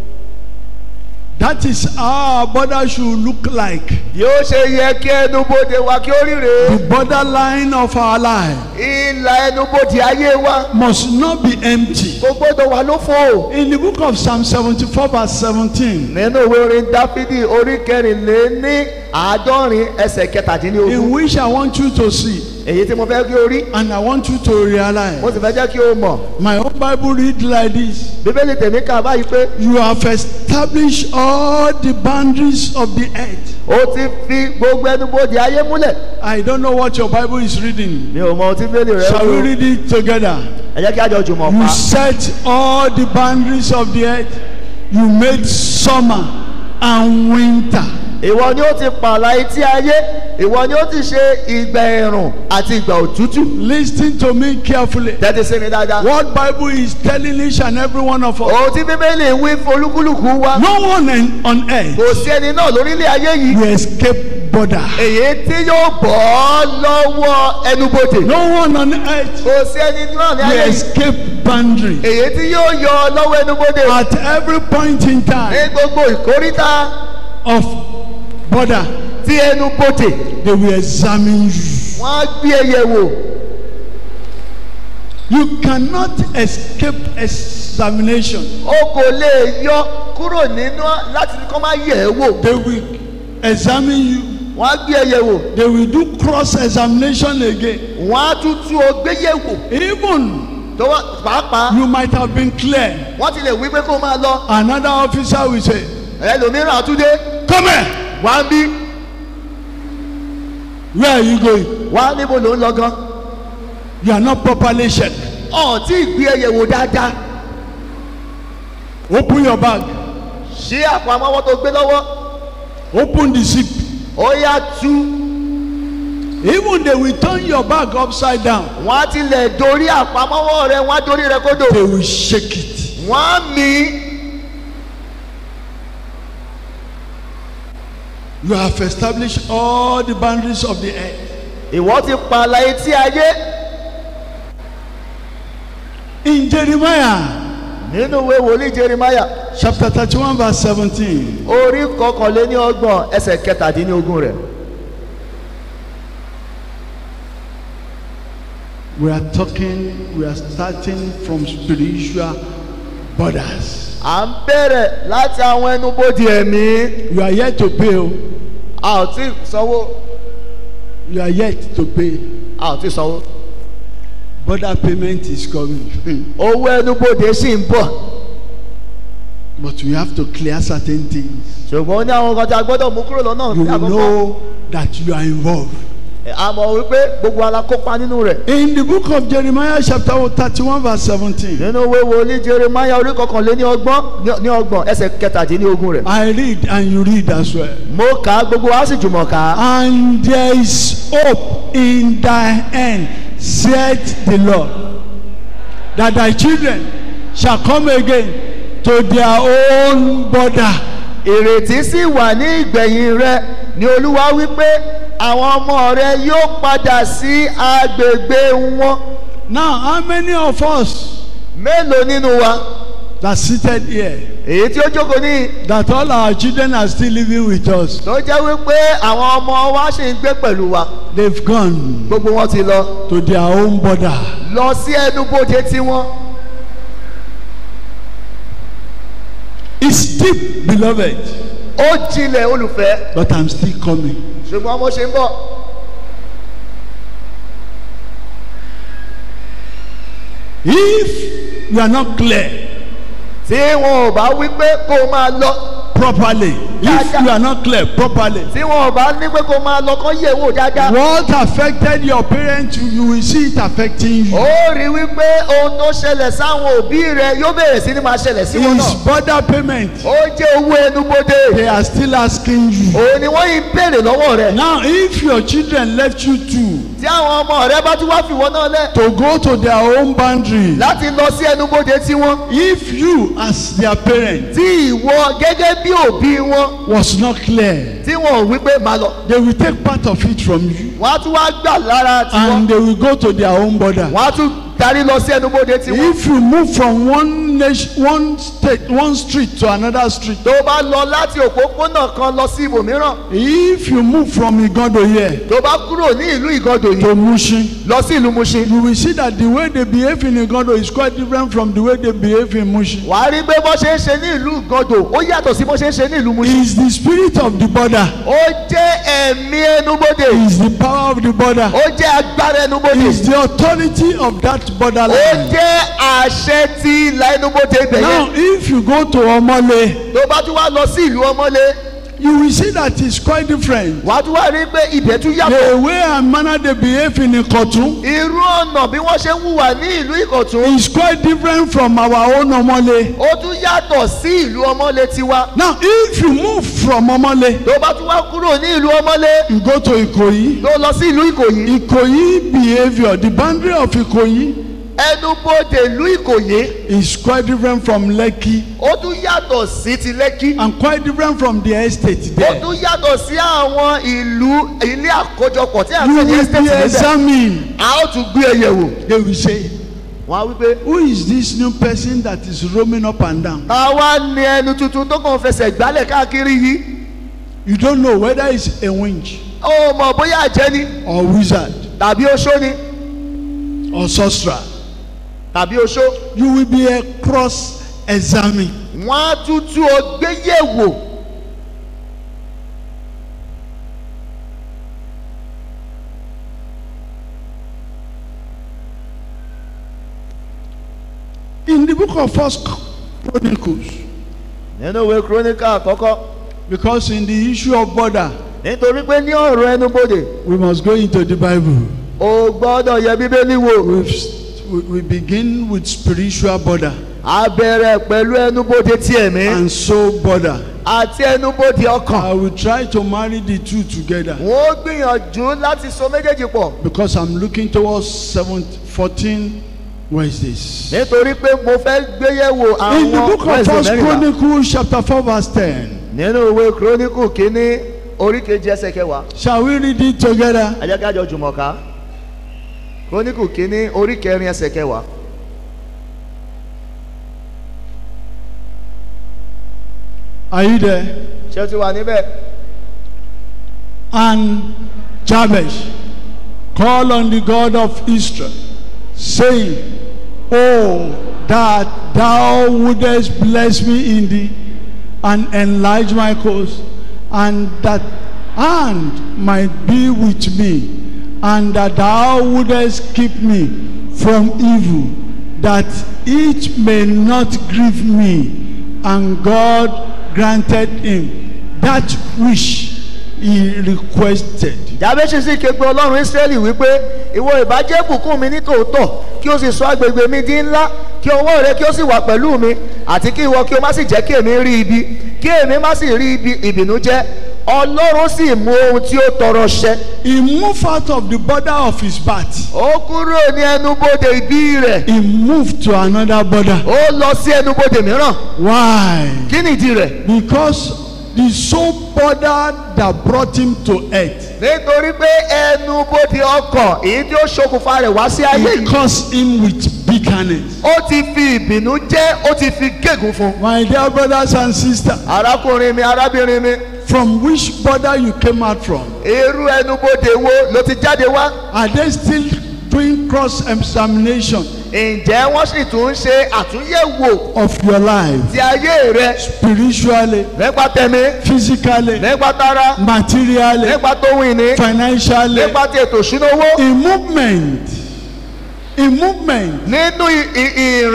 That is how our border should look like. bí ó ṣe yẹ kí ẹnubodè wa kí ó ríre The borderline of our life ìlà ẹnubodè ayé wa must not be empty. kò gbọ́dọ̀ wà lófo In the book of Psalm 74, verse 17, nínú ìwé orin dáfídì orí kẹrìnléní àádọ́rin ẹsẹ̀ kẹtàdínlógún in which I want you to see èyí tí mo fẹ́ kí o rí and I want you to realize. mo sì fẹ́ jẹ́ kí o mọ̀ My own Bible read like this. bíbélì tèmi kà báyìí pé You have established all the boundaries of the earth. ó ti fi gbogbo ẹnubodè ayé múlẹ̀ I don't know what your Bible is reading. mi ò mọ ohun tí bíbélì rẹ Shall we wò read it together? ẹ jẹ́ kí a jọ jùmọ̀ You pa set all the boundaries of the earth. You made summer and winter. ìwọ ni ó ti pààlà etí ayé ìwọ ni ó ti ṣe ìgbà ẹ̀rùn àti ìgbà òtútù Listen to me carefully. tẹ́tí sí mi dáadáa. What Bible is telling each and every one of us. ohun tí bíbélì wí folúkúlùkù wa No one in- on earth kò sí ẹni náà lórílẹ̀ ayé yìí will escape border. èyí tí yóò bọ́ ọ́ lọ́wọ́ ẹnubodè No one on earth kò sí ẹni náà ní will ayé yìí escape boundary. èyí tí yóò yọ ọ́ lọ́wọ́ ẹnubodè At every point in ní time gbogbo ìkóríta of border, tí ẹnubodè they will examine you. wọ́n á gbé ẹyẹ wò You cannot escape examination. o kò lè yọ kúrò nínú láti kọ́ máa yẹ̀ ẹ́ wò They will examine you. wọ́n á gbé ẹyẹ wò They will do cross examination again. wọ́n á tún tú ọ gbé yẹ̀ wò Even tó wá pàápàá you might have been clear. wọ́n ti lè wí pé kó máa lọ Another officer will say, ẹlòmíràn àtúndé Come here. wá ń bí Where are you going? wá níbo ló ń lọ gan You are not properly checked. ọ̀ tí ì gbé ẹyẹ wò dáadáa Open your bag. ṣí àpò àmọ́wọ́ tó gbé lọ́wọ́ Open the zip. ó yá tú Even they will turn your bag upside down. wọ́n á tilẹ̀ dorí àpò àmọ́wọ́ rẹ wọ́n á dorí rẹ kódò They will shake it. wọ́n á mí You have established all the boundaries of the earth. ìwọ ti pààlà etí ayé In Jeremiah nínú ìwé wòlíì jerimaya chapter 31, verse 17, orí kọkànléní ọgbọ̀n ẹsẹ̀ kẹtàdínlógún rẹ̀ we are talking, we are starting from spiritual borders. à ń bẹ̀rẹ̀ láti àwọn ẹnubodè ẹ̀mí You are yet to pay. oh. a ò tí ì sanwó You are yet to pay. a ò tí ì sanwó Border payment is coming. owó ẹnubodè sì ń bọ̀ but we have to clear certain things. ṣùgbọ́n ó ní àwọn kan tí a gbọ́dọ̀ mú kúrò lọ́nà You will àkọ́kọ́ know that you are involved. a mọ̀ wípé gbogbo ala kópa nínú rẹ̀ In the book of Jeremiah, chapter 31, verse 17, nínú ìwé wòlíì jerimaya orí kọkànléní ọgbọ̀n ní- ní ọgbọ̀n ẹsẹ̀ kẹtàdínlógún rẹ̀ I read and you read as well. mo kà á gbogbo wa sì jùmọ̀ kà á And there is hope in thy end, saith the Lord, that thy children shall come again to their own border. ìrètí sì wà ní ìgbẹ̀yìn rẹ ni olúwa wípé àwọn ọmọ rẹ yóò padà sí agbègbè wọn Now, how many of us mélòó nínú wa that seated here, èyí tí ó jókòó ní that all our children are still living with us, tó jẹ́ wípé àwọn ọmọ wa sì ń gbé pẹ̀lú wa they've gone gbogbo wọn ti lọ to their own border. lọ sí ẹnubodè tiwọn It's deep, beloved, ó jinlẹ̀ olùfẹ́ but I'm still coming. ṣùgbọ́n mo ṣe ń bọ̀ If you are not clear, tí wọn ò bá wí pé kó o máa lọ properly if Dáadáa. you are not clear properly tí wọn ò bá ní pé kó o máa lọ kán yẹ̀ wò dáadáa. what affected your parents you will see it affecting you ó rí wípé ohun tó ṣẹlẹ̀ sáwọn òbí rẹ yóò bẹ̀rẹ̀ sí ni máa ṣẹlẹ̀ sí wọn is náà. border payment ó jẹ́ owó ẹnubodè. they are still asking you òun ni wọ́n yìí ń béèrè lọ́wọ́ rẹ̀. now if your children left you too tí àwọn ọmọ rẹ bá tún wá fìwọ́ náà lẹ̀. to go to their own boundary láti lọ sí ẹnubodè tiwọn. if you as their parent tí ìwọ gẹ́gẹ́ bí òbí wọn was not clear tí wọn ò wí pé máa lọ. they will take part of it from you wọ́n á tún wá gbà lára tiwọn. and they will go to their own border wọ́n á tún darí lọ sí ẹnubodè tiwọn. if you move from one nation one state one street to another street tó bá lọ láti òpópónà kan lọ sí ibòmíràn. if you move from igodo here tó bá kúrò ní ìlú ìgàndò yìí to mushin lọ sí ìlú Mushin. you will see that the way they behave in igodo is quite different from the way they behave in mushin wàá rí pé bó ṣe ń ṣe ní ìlú ìgàndò ó yàtọ̀ sí bó ṣe ń ṣe ní ìlú Mushin. is the spirit of the border ó jẹ́ ẹ̀mí ẹnubodè. is the power of the border ó jẹ́ agbára ẹnubodè. is the authority of that ó borderline jẹ́ àṣẹ tí ìlà ẹnubodè ibẹ̀ now yẹn. if you go to omole tó bá tún wá lọ sí ìlú ọmọlé you will see that it's quite different wàá tún wá rí pé ibẹ̀ tún yàtọ̀. the way and manner they behave in ikotun irú ọ̀nà bí wọ́n ṣe ń hùwà ní ìlú ìkọ̀tún. is quite different from our own omole ó tún yàtọ̀ sí ìlú ọmọlé tiwa. now if you move from omole tó bá tún wá kúrò ní ìlú ọmọlé you go to ikoyi tó lọ sí ìlú ìkòyí. ikoyi behaviour the boundary of ikoyi ẹnubodè ìlú ìkòyí is quite different from lekki ó tún yàtọ̀ sí ti lẹ́kí. and quite different from the estate ó there tún yàtọ̀ sí àwọn ìlú ilé àkójọpọ̀ tí a you ń pè ní will estate be níbẹ̀. examined a ó tún gbé ẹyẹ wò. they will say wọ́n á wí pé who is this new person that is roaming up and down àwa ni ẹnu tuntun tó kàn fẹsẹ̀ gbálẹ̀ káàkiri yìí. you don't know whether it's a winch ó mọ̀ bóyá àjẹ́ ni or wizard tàbí oṣó ni or sorcerer tàbí oṣó. you will be a cross examined wọ́n á tún tú ọ gbé yẹ̀wò. in the book of first chronicles nínú ìwé kíróníkà àkọ́kọ́ because in the issue of border nítorí pé ní ọ̀rọ̀ ẹnubodè we must go into the bible o gbọ́dọ̀ yẹ bíbélì wò. We've, we, we begin with spiritual border a bẹ̀rẹ̀ pẹ̀lú ẹnubodè ti ẹ̀mí and soul border àti ẹnubodè ọkàn. i will try to marry the two together wọ́n ó gbìyànjú láti so méjèèjì pọ̀ because i'm looking towards 7 14 wednesdays nítorí pé mo fẹ́ gbéyẹ̀wò in the àwọn book of Wednesday first mẹ́rìnlá. chronicles chapter 4 verse 10 nínú ìwé kíróníkù kínní orí kejì ẹsẹ̀ kẹwàá shall we read it together ẹ jẹ́ ká jọ jùmọ̀ ká kíróníkù kínní orí kẹrin ẹsẹ̀ kẹwàá. are you there ṣé o ti wà níbẹ̀. And Jabesh called on the God of Israel, saying, Oh, that thou wouldest bless me indeed, and enlarge my cause, and that hand might be with me, and that thou wouldest keep me from evil, that it may not grieve me. And God granted him that which he requested. jábẹ́sì sì ké pe ọlọ́run ísírẹ́lì wípé ìwọ ìbàjẹ́ bùkún mi ní tòótọ́ kí o sì sọ agbègbè mi di ńlá kí ọwọ́ rẹ kí o sì wà pẹ̀lú mi àti kí ìwọ kí o má sì jẹ́ kí èmi rí ibi kí èmi má sì rí ibi ìbìnújẹ́ ọlọ́run sì mú ohun tí ó tọrọ ṣẹ. He moved out of the border of his birth. ó kúrò ní ẹnubodè ìbí rẹ̀ He moved to another border. ó lọ sí ẹnubodè mìíràn Why? kí nìdí rẹ̀ Because the sole border that brought him to earth, nítorí pé ẹnubodè ọkàn èyí tí ó ṣokùnfà rẹ̀ wá sí ayé he yìí caused him with bitterness. ó ti fi ìbínú jẹ́ ó ti fi gégùn fún un. My dear brothers and sisters, arákùnrin mi arábìnrin mi from which border you came out from? irú ẹnubodè wo ló ti jáde wá Are they still doing cross examination ǹjẹ́ wọ́n sì tún ń ṣe àtúnyẹ̀wò of your life ti ayé rẹ spiritually, nípa tẹ̀mí physically, nípa tara materially, nípa tóun ìní financially? nípa ti ètò ìṣúná owó In movement, in movement, nínú i- i- ìrìn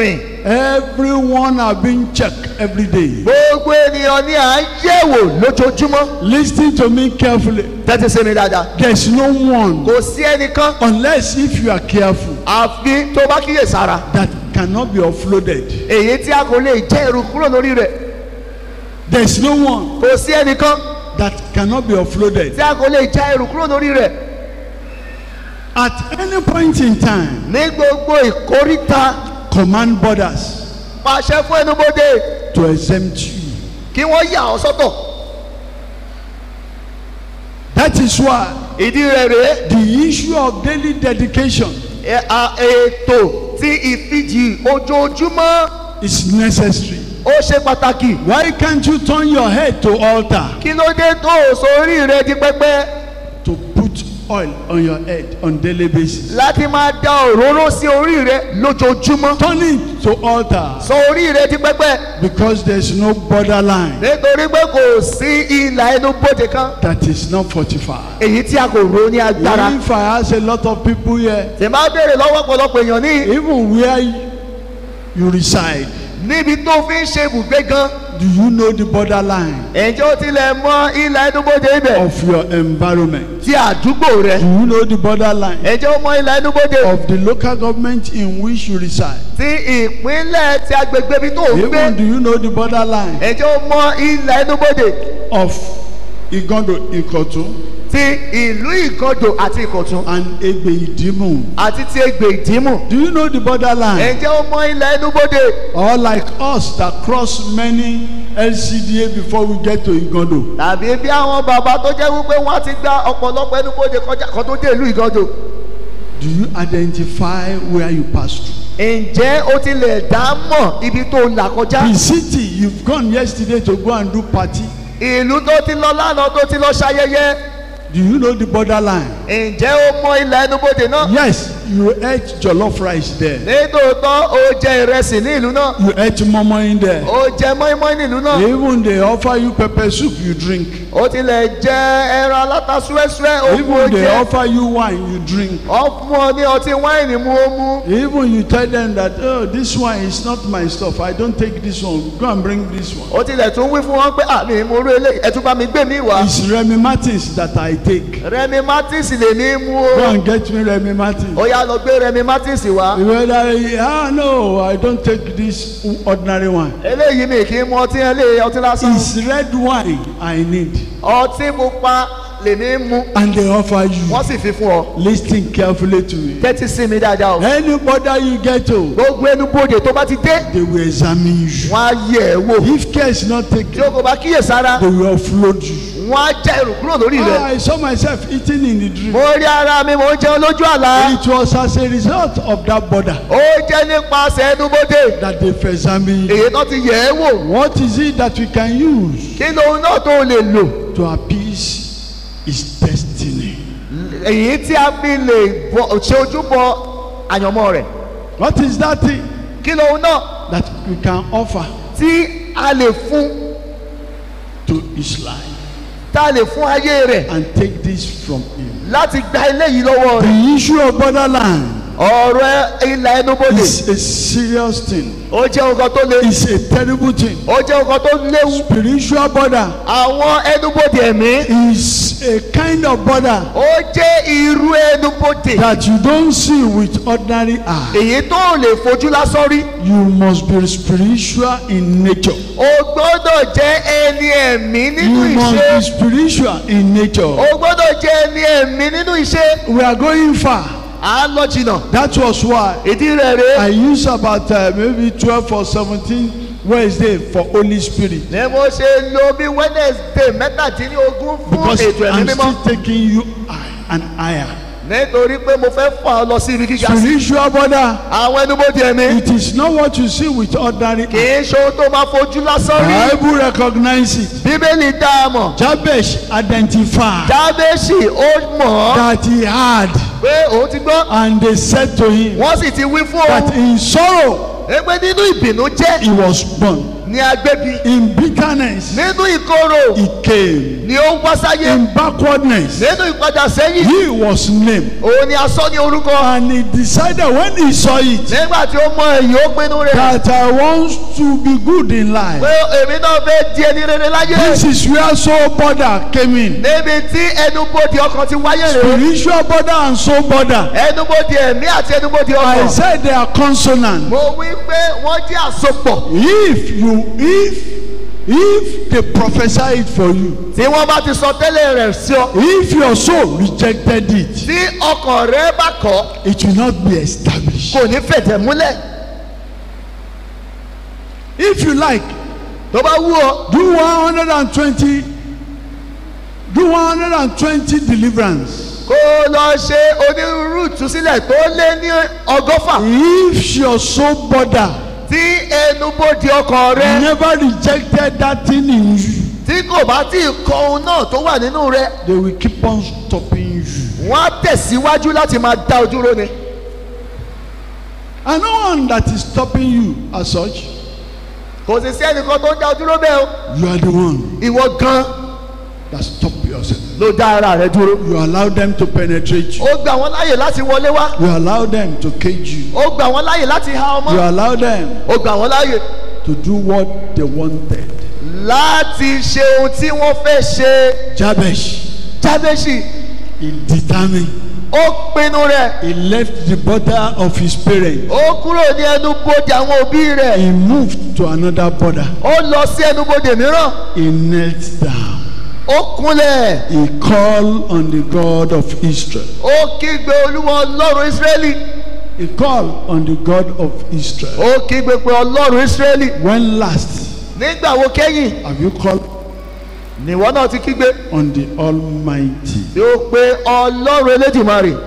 Everyone are being checked every day. gbogbo ènìyàn ni à ń yẹ̀wò lójoojúmọ́ Listen to me carefully. tẹ́tí sí mi dáadáa There's no one, kò sí ẹnìkan unless if you are careful, àfi tó bá kíyè sára that cannot be offloaded. èyí tí a kò lè jẹ́ ẹrù kúrò lórí rẹ̀ There's no one kò sí ẹnìkan that cannot be offloaded. tí a kò lè já ẹrù kúrò lórí rẹ̀ At any point in time, ní gbogbo ìkóríta command borders pàṣẹ fún ẹnubodè to exempt you. kí wọ́n yà ọ́ sọ́tọ̀ That is why ìdí rẹ̀ rèé the issue of daily dedication ẹ- a- ètò tí ìfijì ojoojúmọ́ is necessary. ó ṣe pàtàkì Why can't you turn your head to altar kí ló dé tó o sórí rẹ di pẹpẹ to put oil on your head on daily basis? láti máa da òróró sí orí rẹ lójoojúmọ́ Turn it to altar sọ orí rẹ di pẹpẹ because there's no borderline nítorí pé kò sí ìlà ẹnu bóde kan that is not fortified. èyí tí a kò ro ní agbára If I ask a lot of people here, tè máa béèrè lọ́wọ́ ọ̀pọ̀lọpọ̀ èèyàn ní even where you reside, níbi tó fi ń ṣe ibùgbé gan do you know the borderline ǹjẹ́ ó tilẹ̀ mọ ìlà ẹnu bóde ibẹ̀ of your environment? ti àdúgbò rẹ Do you know the borderline ǹjẹ́ ó mọ ìlà ẹnu bóde of the local government in which you reside? ti ìpínlẹ̀ ti agbègbè ibi tó ń gbé Even do you know the borderline ǹjẹ́ ó mọ ìlà ẹnu bóde of Igondo, Ikotun, ti ìlú ìgàndò àti ìkọ̀tún and Egbe Idimu? àti ti egbè ìdímù Do you know the borderline? ǹjẹ́ ó mọ ìlà ẹnu bóde Or like us that cross many LCDA before we get to Igondo? tàbí bí àwọn bàbá tó jẹ́ wípé wọ́n ti gba ọ̀pọ̀lọpọ̀ ẹnu bóde kọjá kan tó dé ìlú ìgàndò Do you identify where you pass through? ǹjẹ́ ó tilẹ̀ dá mọ̀ ibi tó là kọjá The city you've gone yesterday to go and do party. ìlú tó ti lọ lánàá tó ti lọ ṣayẹyẹ Do you know the borderline? ǹjẹ́ ó mọ ìlà ẹnu bóde náà Yes, you ate jollof rice there. nítòótọ́ ó jẹ ìrẹsì ní ìlú náà You ate momo in there. ó jẹ mọ́ínmọ́ín ní ìlú náà Even they offer you pepper soup, you drink. ó tilẹ̀ jẹ ẹran aláta súẹ́súẹ́ ó mú ó Even they jẹ offer you wine, you drink. ó fún ọ ní ọtí wáìnì mú ó mú Even you tell them that, oh, this wine is not my stuff. I don't take this one. Go and bring this one. ó tilẹ̀ tún wí fún wọn pé àmì ìmúrú eléyìí ẹ tún bá mi gbé mi wá It's Remy Martins that I take. rẹmi martins lè ní mú Go o and get me Remy Martins. ó yá lọ gbé rẹmi martins wá Whether, ah, no, I don't take this ordinary one. eléyìí mi kì í mu ọtí eléyìí ọtí lásán It's red wine I need. ọtí pupa lèmi ń mu And they offer you. wọ́n sì fi fún ọ Listen carefully to me. tẹ́tí sí mi dáadáa o Anybody you get to, gbogbo ẹnu bòde tó bá ti dé they will examine you. wọ́n á yẹ̀ ẹ́ wò If care is not tí taken, o kò bá kíyèsára they will offload you. wọ́n á já ẹrù kúrò lórí Ah, rẹ̀ I saw myself eating in the dream. mo rí ara mi mo ń jẹun lójú àlá It was as a result of that border ó jẹ́ nípasẹ̀ ẹnu bòde that they've examined you. èyí tó ti yẹ̀ ẹ́ wò What is it that we can use kí lóun náà tó lè lò to appease his destiny? èyí tí a fi lè bọ- ṣe ojúbọ àyànmọ́ rẹ̀ What is that thing kí lóun náà that we can offer tí a lè fún to his life tá a lè fún ayé rẹ̀ and take this from him? láti gba eléyìí lọ́wọ́ rẹ̀ The issue of borderline ọ̀rọ̀ ilà ẹnubodè is a serious thing. ó jẹ́ nǹkan tó le It's a terrible thing. ó jẹ́ nǹkan tó léwu Spiritual border àwọn ẹnubodè ẹ̀mí is a kind of border ó jẹ́ irú ẹnubodè that you don't see with ordinary eye. èyí tó ò lè fojú lásán rí You must be spiritual in nature. o gbọ́dọ̀ jẹ́ ẹni ẹ̀mí nínú You must ìṣe be spiritual in nature. o gbọ́dọ̀ jẹ́ ẹni ẹ̀mí nínú ìṣe We are going far. à ń lọ jìnnà That was why ìdí rẹ̀ rèé I used about uh, maybe 12 or 17 Wednesday for Holy Spirit. ni mo ṣe lo bí wednesday mẹ́tàdínlógún fún Because ètò ẹ̀mí I'm mímọ́ still taking you high and higher. nítorí pé mo fẹ́ fà ọ́ lọ sí ibi gíga sí Spiritual border. àwọn ẹnubodè ẹ̀mí It is not what you see with ordinary kì eye. í ṣe ohun tó máa fojú lásán rí Bible recognize it. bíbélì dá a mọ̀ Jabesh identified jábẹ́sì ó mọ̀ ọ́ that he had pé òun ti gbọ́ and they said to him wọ́n sì ti wí fún that òun in sorrow ẹgbẹ́ nínú ìbínú jẹ́ he was born. ní agbébi in bitterness, nínú ìkorò he came. ni ó wá sáyé In backwardness, nínú ìpadà sẹ́yìn he was named. òun ni a sọ ní orúkọ And he decided when he saw it nígbà tí ó mọ èyí ó pinnu rẹ̀ that I want to be good in pé life. èmi náà fẹ́ di ẹni rere láyé This is where soul border came in. níbi tí ẹnubodè ọkàn ti wáyé rèé Spiritual border and soul border. ẹnubodè ẹ̀mí àti ẹnubodè I ọkàn said they are consonant. mo wí pé wọ́n jẹ́ àsopọ̀ If you if if they prophesy it for you, tí wọ́n bá ti sọ tẹ́lẹ̀ rẹ̀ sí ọ if your soul rejected it, tí ọkàn rẹ bá kọ̀ it will not be established. kò ní fẹ̀tẹ̀ múlẹ̀ If you like, tó bá wú ọ do 120 do 120 deliverance. kó o lọ ṣe onírúurú ìtúsílẹ̀ tó lé ní ọgọ́fà If your soul border tí ẹnubodè ọkàn rẹ never rejected that thing in you, tí kò bá tí ì kọ ohun náà tó wà nínú rẹ they will keep on stopping you. wọ́n á tẹ̀síwájú láti máa dá ojú ró ni And no one that is stopping you as such, kò sì sí ẹnìkan tó ń dá ojú ró bẹ́ẹ̀ o you are the one ìwọ gan that stop yourself. ló dá ara rẹ dúró You allow them to penetrate you. ó gbà wọ́n láàyè láti wọlé wá You allow them to cage you. ó gbà wọ́n láàyè láti há ọmọ You allow them ó gbà wọ́n láàyè to do what they wanted. láti ṣe ohun tí wọ́n fẹ́ ṣe Jabesh, jábẹ́sì he determined. ó pinnu rẹ̀ He left the border of his parents. ó kúrò ní ẹnubodè àwọn òbí rẹ̀ He moved to another border. ó lọ sí ẹnubodè mìíràn He knelt down. ó kúnlẹ̀ He called on the God of Israel. ó kígbe olúwa ọlọ́run ísírẹ́lì He called on the God of Israel. ó kígbe pé ọlọ́run ísírẹ́lì When last nígbà wo kẹ́yìn have you called nìwọ náà ti kígbe on the Almighty? tí ó pe ọlọ́run elédìmarè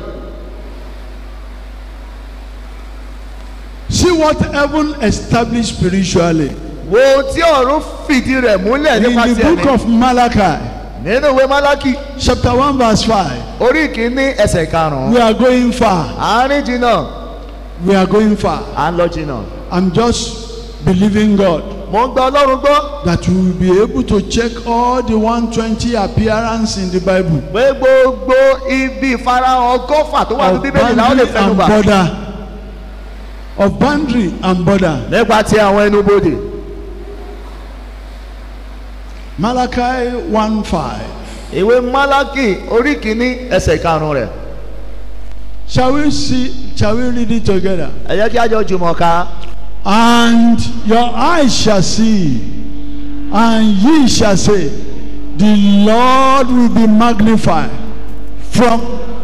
See what heaven established spiritually. wo ohun tí ọ̀run fìdí rẹ̀ múlẹ̀ In nípa the ti book ẹ̀mí of Malachi, nínú ìwé málákì chapter 1, verse 5. orí kìíní ẹsẹ̀ karùn-ún We are going far. àárín jìnnà We are going far. à ń lọ jìnnà I'm just believing God mo ń gba ọlọ́run gbọ́ that we will be able to check all the 120 appearance in the Bible. pé gbogbo ibi ìfarahàn ọgọ́fà tó wà ní Of bíbélì làwọn lè boundary fẹnu and bà border. Of boundary and border. nípa ti àwọn ẹnubodè Malachi 1 5. ìwé málákì orí kìíní ẹsẹ̀ karùn-ún rẹ̀ Shall we see, shall we read it together? ẹ jẹ́ kí a jọ jùmọ̀ ká And your eyes shall see, and ye shall say, The Lord will be magnified from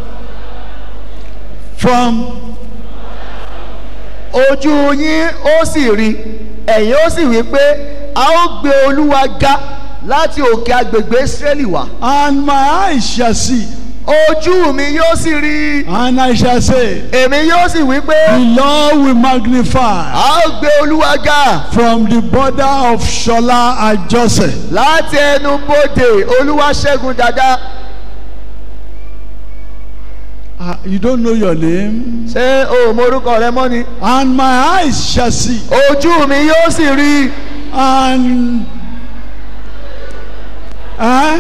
from ojú yín ó sì rí ẹ̀yin ó sì wí pé a ó gbé olúwa ga láti òkè agbègbè Ísírẹ́lì wá and my eyes shall see, ojú mi yóò sì rí and I shall say, èmi yóò sì wí pé The Lord will magnify a ó gbé olúwa ga from the border of Shola and Joseph. láti ẹnu bodè olúwa ṣẹ́gun dada Ah, you don't know your name. ṣé o ò morúkọ rẹ mọ́ ni And my eyes shall see, ojú mi yóò sì rí and eh?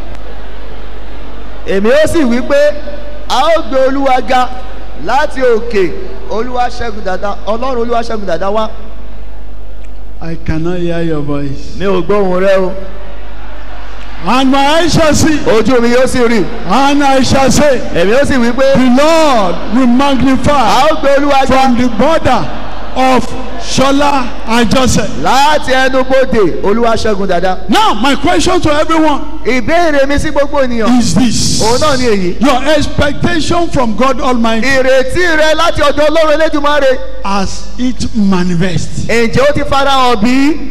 èmi ó sì wí pé a ó gbé olúwa ga láti òkè olúwa ṣẹ́gun dada ọlọ́run olúwa ṣẹ́gun dada wá I cannot hear your voice. mi ò gbóhùn rẹ o And my eyes shall see, ojú mi yóò sì rí and I shall say, èmi ó sì wí pé The Lord will a magnify ó gbé olúwa ga from the border of Shola and Joseph. láti ẹnu bodè olúwa ṣẹ́gun dada Now, my question to everyone ìbéèrè mi sí gbogbo ènìyàn is this òun náà ni èyí Your expectation from God Almighty ìrètí rẹ láti ọ̀dọ̀ ọlọ́run elédùmarè as it manifests. ǹjẹ́ ó ti farahàn bí?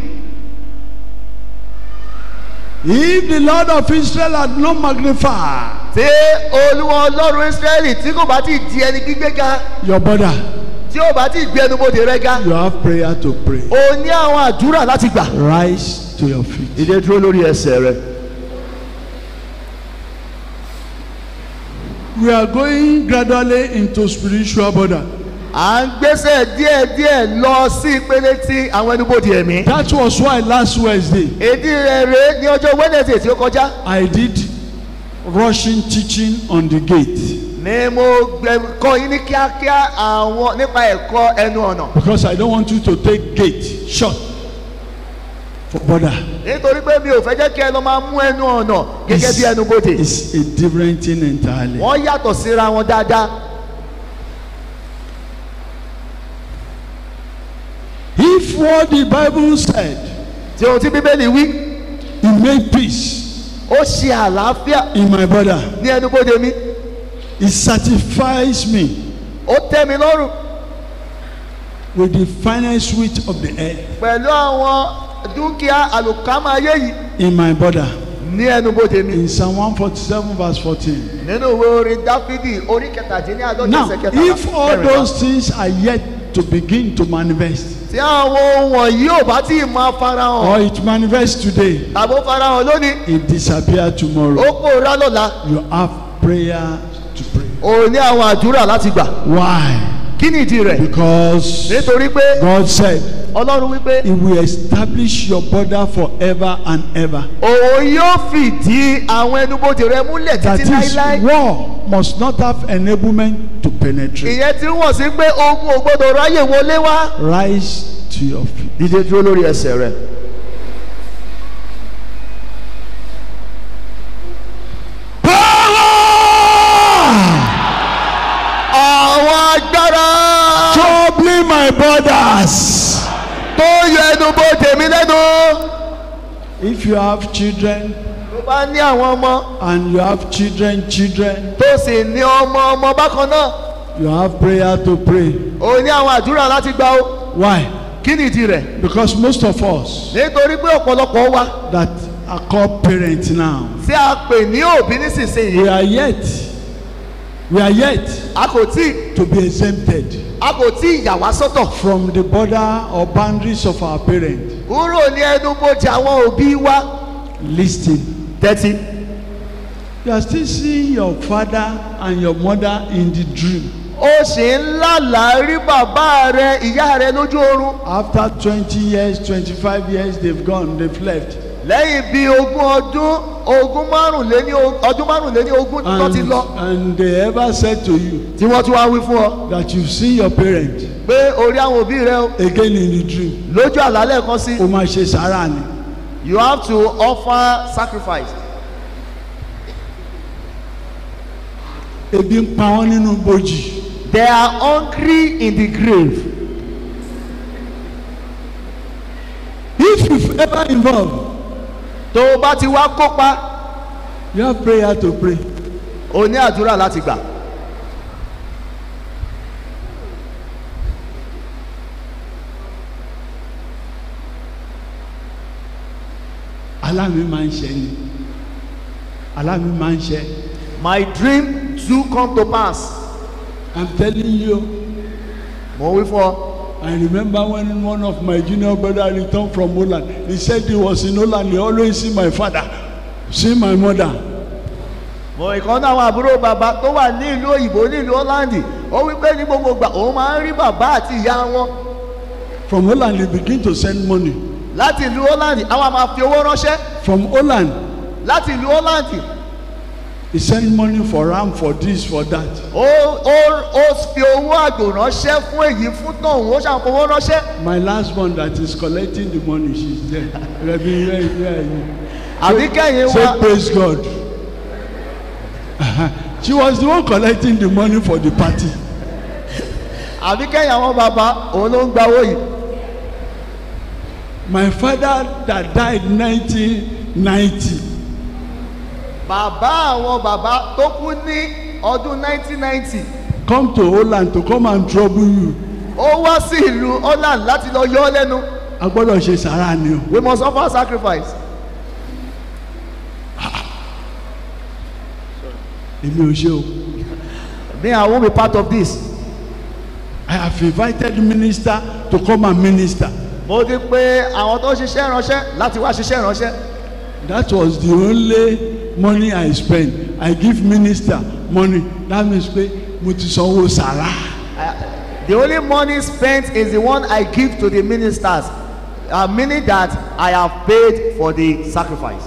If the Lord of Israel had not magnified tí olúwa ọlọ́run israẹli tí kò bá ti di ẹni gbígbé ga your border, tí ó bá ti gbé ẹnubodè rẹ ga you have prayer to pray. o ní àwọn àdúrà láti gbà. Rise to your feet. ìdè dúró lórí ẹsẹ̀ rẹ. We are going gradually into spiritual border. à ń gbésẹ̀ díẹ̀díẹ̀ lọ sí ìpele tí àwọn ẹnubodè ẹ̀mí. That was why last Wednesday èdè rẹ̀ rèé ní ọjọ́ wednesday tí ó kọjá I did rushing teaching on the gate ni mo gbẹ kọ́ yín ní kíákíá àwọn nípa ẹ̀kọ́ ẹnu ọ̀nà because I don't want you to take gate short for border. nítorí pé mi ò fẹ́ jẹ́ kí ẹ lọ máa mú ẹnu ọ̀nà gẹ́gẹ́ bí ẹnubodè It's a different thing entirely. wọ́n yàtọ̀ síra wọn dáadáa. If what the Bible said, tí ohun tí bíbélì wí it made peace ó ṣe àlàáfíà in my border, ní ẹnubodè mi it satisfies me ó tẹ́ mi lọ́rùn with the finest sweet of the earth pẹ̀lú àwọn dúkìá àlùkámà ayé yìí in my border. ní ẹnubodè mi In Psalm 147, verse 14. nínú ìwé orin dáfídì orí kẹtàdínláàdọ́jọ́ Now, ẹsẹ̀ kẹtàlá if all kẹrìnlá. those things are yet to begin to manifest, tí àwọn ohun wọ̀nyí ò bá tí ì máa farahàn or it manifests today, tàbí ó farahàn lónìí it disappear ó tomorrow, pòórá lọ́la you have prayer to pray. ò ní àwọn àdúrà láti gbà Why? kí ni ìdí rẹ̀ Because nítorí pé God said, ọlọ́run wípé He will establish your border forever and ever. òun yóò fìdí àwọn ẹnubodè rẹ múlẹ̀ That títí is, láíláí war must not have enablement to penetrate. ìyẹn tí wọ́n sí pé ogun ò gbọ́dọ̀ ráyè wọlé wá. Rise to your feet. dídé dúró lórí ẹsẹ̀ rẹ̀. àwọn agbára Troubling my borders. tó yọ ẹnubodè mi lẹ́nu. If you have children tó bá ní àwọn ọmọ and you have children, children, tó sì ní ọmọ ọmọ bákan náà you have prayer to pray. ò ní àwọn àdúrà láti gbà ó. Why? kí ni ìdí rẹ̀? Because most of us nítorí pé ọ̀pọ̀lọpọ̀ wa that are called parents now, tí a pè ní òbí nísinsìnyí we are yet, we are yet a kò tí to be exempted a kò tí ìyà wá sọ́tọ̀ from the border or boundaries of our parents. kúrò ní ẹnubodè àwọn òbí wa. Listen. tẹ́tí. You are still seeing your father and your mother in the dream. ó sì ń lálàá rí bàbá rẹ ìyá rẹ lójú oorun After 20 years, 25 years, they've gone, they've left. lẹ́yìn bíi ogún ọdún ogún márùnléní o- ọdún márùnléní ogún tó ti And, lọ and they ever said to you tí wọ́n tún wá wí fún ọ that you've seen your parent pé orí àwọn òbí rẹ o again in the dream. lójú àlálẹ̀ kan sí O máa ṣe sàárà ni. you have to offer sacrifice Ebi ń pa wọ́n nínú bojì. they are hungry in the grave If you've ever involved, tó o bá ti wá kópa you have prayer to pray. o ní àdúrà láti gbà Alámi máa ń ṣe ni. Alámi máa ń ṣe. my dream do come to pass I'm telling you, mo wí fún ọ I remember when one of my junior brother returned from Holland. He said he was in Holland. He always see my father, see my mother. mo ìkan náà àwọn àbúrò bàbá tó wà ní ìlú òyìnbó ní ìlú Holland ó wí pé ní gbogbo ìgbà òun máa ń rí bàbá àti ìyá wọn From Holland, they begin to send money. láti ìlú Holland àwọn máa fi owó ránṣẹ́ From Holland, láti ìlú Holland he send money for ram, for this, for that. ó ó ó fi owó àgbò ránṣẹ́ fún èyí fún tọ̀hún ó ṣàfowó ránṣẹ́ My last one that is collecting the money, she's there. Rebbe, where, where are you? àbí kẹ́yìn Say wa praise God. she was the one collecting the money for the party. àbí kẹ́yìn àwọn bàbá òun ló ń gba owó yìí My father that died 1990, bàbá àwọn bàbá tó kú ní ọdún 1990 come to Holland to come and trouble you. ó wá sí ìlú Holland láti lọ yọ ọ́ lẹ́nu A gbọ́dọ̀ ṣe sàrà ni o. we must offer sacrifice Èmi ò ṣe o. me I won't be part of this I have invited minister to come and minister. mo ti pe àwọn tó ń ṣiṣẹ́ ìránṣẹ́ láti wá ṣiṣẹ́ ìránṣẹ́ That was the only money I spent. I give minister money. That means pé mo ti sanwó sàrà. The only money spent is the one I give to the ministers, uh, meaning that I have paid for the sacrifice.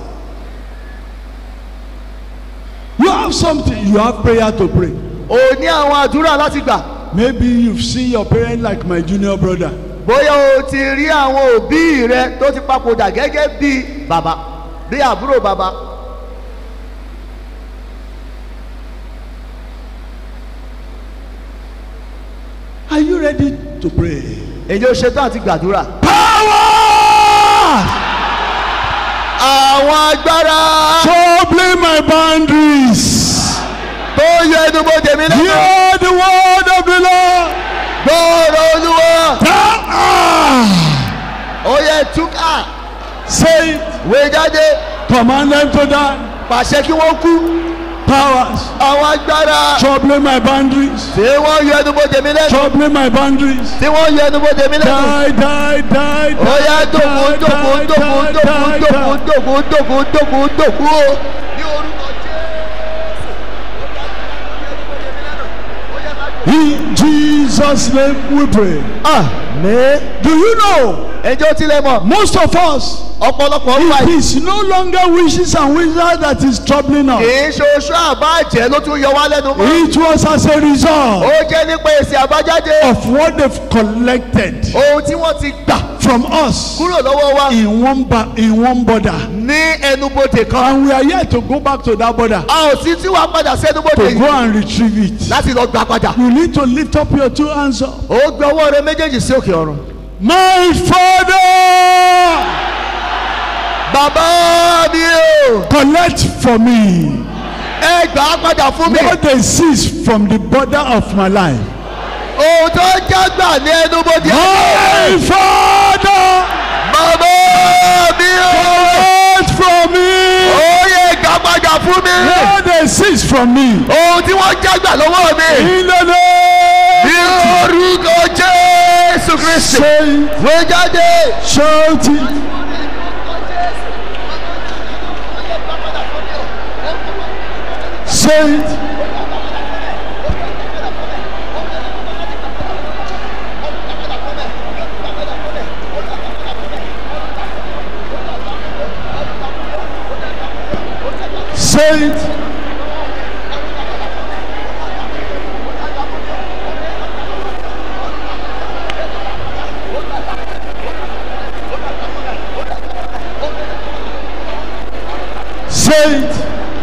You have something, you have prayer to pray. O ní àwọn àdúrà láti gbà. Maybe you've seen your parent like my junior brother. Bóyá o ti rí àwọn òbí rẹ tó ti papòdà gẹ́gẹ́ bí bàbá bí àbúrò bàbá. Are you ready to pray? Èyí ò ṣetán àti gbàdúrà. Power! Àwọn agbára Troubling my boundaries. tó yẹ ẹnubodè mi lẹ́nu. Hear the word of the Lord. Gbọ́ọ̀rọ̀ olúwa. Power! Ó yẹ túkà. Say it. Wé jáde. Command them to die. Pàṣẹ kí wọ́n kú. Powers. Àwọn agbára Troubling my boundaries. tí wọ́n yẹ ẹnubodè mi lẹ́nu. Troubling my boundaries. Tí wọ́n yẹ ẹnubodè mi lẹ́nu. Die, die, die, Ó yá die, dòkú die, dòkú die, dòkú die, dòkú die, dòkú die. dòkú dòkú dòkú dòkú o. Ní orúkọ In Jesus' name we pray. Àmín. Do you know? Ẹjọ́ tilẹ̀ mọ̀. Most of us, Ọ̀pọ̀lọpọ̀ ń fa it is no longer wishes and wizards that is troubling us. kìí ṣe oṣù àbájẹ́ ló tún yọ wá lẹ́nu mọ́. It was as a result Ó jẹ́ nípa èsì àbájáde. of what they've collected Ohun tí wọ́n ti gbà from us kúrò lọ́wọ́ wa in one ba- in one border. ní ẹnubodè kan. And we are here to go back to that border A ò sí tí wàá padà sí ẹnubodè to go yìí and retrieve it. láti lọ gbà padà. You need to lift up your two hands up. Ó gbé ọwọ́ rẹ méjèèjì sí òkè ọ̀run. My Father, Bàbá mi o, collect for me ẹ gbà á padà fún mi. what they seize from the border of my life. Ohun tó jágbà ní ẹnubodè. My Father, Bàbá mi o, collect from me ó yẹ gbà padà fún mi. what they seize from me. Ohun tí wọ́n jágbà lọ́wọ́ mi. In the Ní name, orúkọ Jésù Kristi. say, Wé jáde. shout it. Say it. Say it. Say it.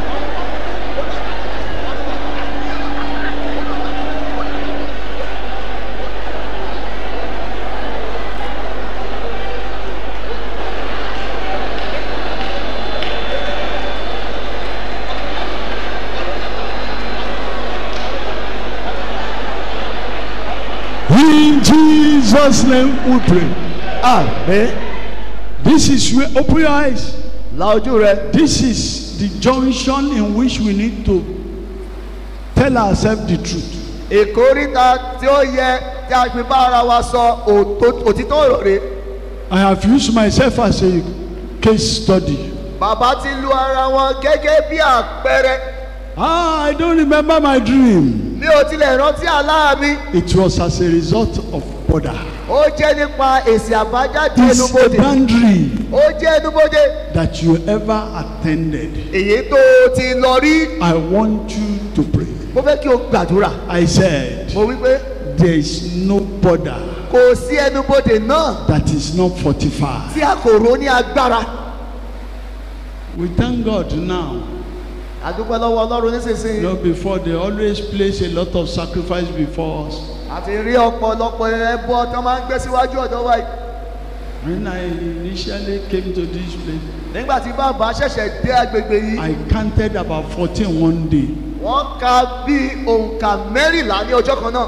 In Jesus' name we pray. Àmín. This is where, open your eyes. La ojú rẹ. This is the junction in which we need to tell ourselves the truth. Ìkóríta tí ó yẹ tí a fi bá ara wa sọ òtó- òtítọ́ ọ̀rọ̀ rẹ̀. I have used myself as a case study. Bàbá ti lu ara wọn gẹ́gẹ́ bí àpẹẹrẹ. Ah, I don't remember my dream. Mi ò tilẹ̀ rántí àlá mi. It was as a result of border. Ó jẹ́ nípa èsì àbájáde It's a ẹnubodè. boundary Ó jẹ́ ẹnubodè. that you ever attended. Èyí tó o ti lọ rí. I want you to pray. Mo fẹ́ kí o gbàdúrà. I said, Mo wí pé there is no border kò sí ẹnubodè náà that is not fortified. tí a kò rò ní agbára. We thank God now. Àdúpẹ́ lọ́wọ́ Ọlọ́run You nísinsìnyí. know, before they always place a lot of sacrifice before us. Àti rí ọ̀pọ̀lọpọ̀ ẹbọ tó máa ń gbé síwájú ọ̀dọ́ wa yìí. When I initially came to this place, Nígbà tí bàbá ṣẹ̀ṣẹ̀ dé agbègbè yìí. I counted about 14 one day. wọ́n ka bí òǹkà mẹ́rìnlá ní ọjọ́ kan náà.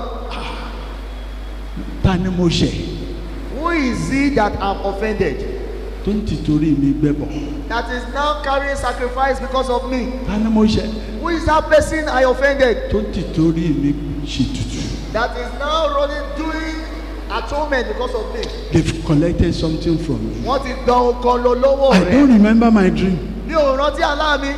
Ta ni mo ṣẹ̀? Who is he that have offended? Tó ń tìtorí mi gbẹ́bọ̀. That is now carrying sacrifice because of me. Ta ni mo ṣẹ̀? Who is that person I offended? Tó ń tìtorí mi ṣètùtù. That is now running doing atonement because of me. They've collected something from you. Wọ́n ti dán ọkàn lọ lọ́wọ́ I rẹ̀. don't remember my dream. Mi ò rántí àlá mi.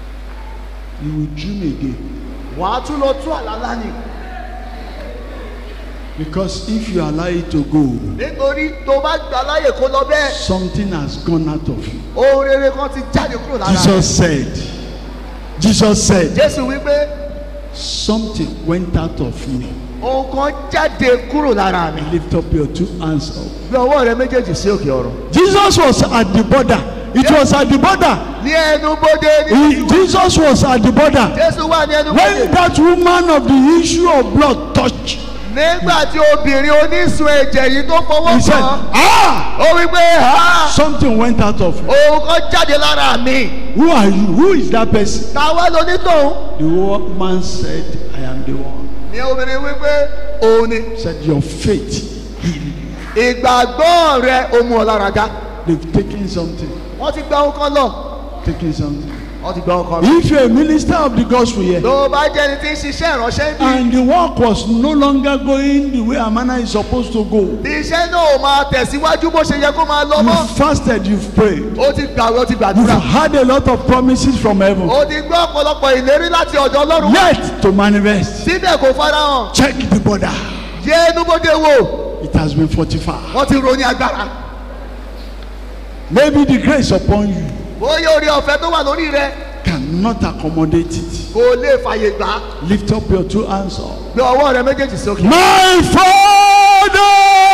You will dream again. Wàá tún lọ tún àlá lá ni. Because if you allow it to go, nítorí tó bá gbà láyè kó lọ bẹ́ẹ̀ something has gone out of you. ohun rere kan ti jáde kúrò lára rẹ̀. Jesus said, Jesus said, jésù wípé something went out of me. ohun kan jáde kúrò lára mi. Lift up your two hands up. gbé ọwọ́ rẹ méjèèjì sí òkè ọ̀run. Jesus was at the border. It was at the border. ní ẹnu bodè ní He, Jesus was at the border. jésù wà ní ẹnu When bodè. that woman of the issue of blood touched, nígbà tí obìnrin onísun ẹ̀jẹ̀ yìí tó fọwọ́ he said, kàn Ah! ó wípé ha Something went out of you. ohun kan jáde lára mi. Who are you? Who is that person? táwa lonítòun. The woman said, I am the one. ní obìnrin wípé òun ni. Said, Your faith healed you. ìgbàgbọ́ rẹ ó mú ọ lára dá. They've taken something. wọ́n ti gba ohun kan lọ. Taken something. wọ́n ti gba ohun kan lọ. If you're a minister of the gospel here, tó o bá jẹ́ ẹni tí ń ṣiṣẹ́ ìránṣẹ́ bí. and the work was no longer going the way a man is supposed to go, tí iṣẹ́ náà ò máa tẹ̀síwájú bó ṣe yẹ kó máa lọ mọ́. you've fasted, you've prayed, ó ti gbàwé ó ti you've gbàdúrà. had a lot of promises from heaven, ó ti gbọ́ ọ̀pọ̀lọpọ̀ ìlérí láti ọ̀dọ̀ ọlọ́run. yet to manifest. síbẹ̀ kò farahàn. Check the border. yé enúbodè wò It has been fortified. wọ́n ti ro ní agbára. Maybe the grace upon you bóyá orí ọ̀fẹ́ tó wà lórí rẹ cannot accommodate it. kò lè fàyè gbà á. Lift up your two hands up. gbé ọwọ́ rẹ méjèèjì sókè. My Father,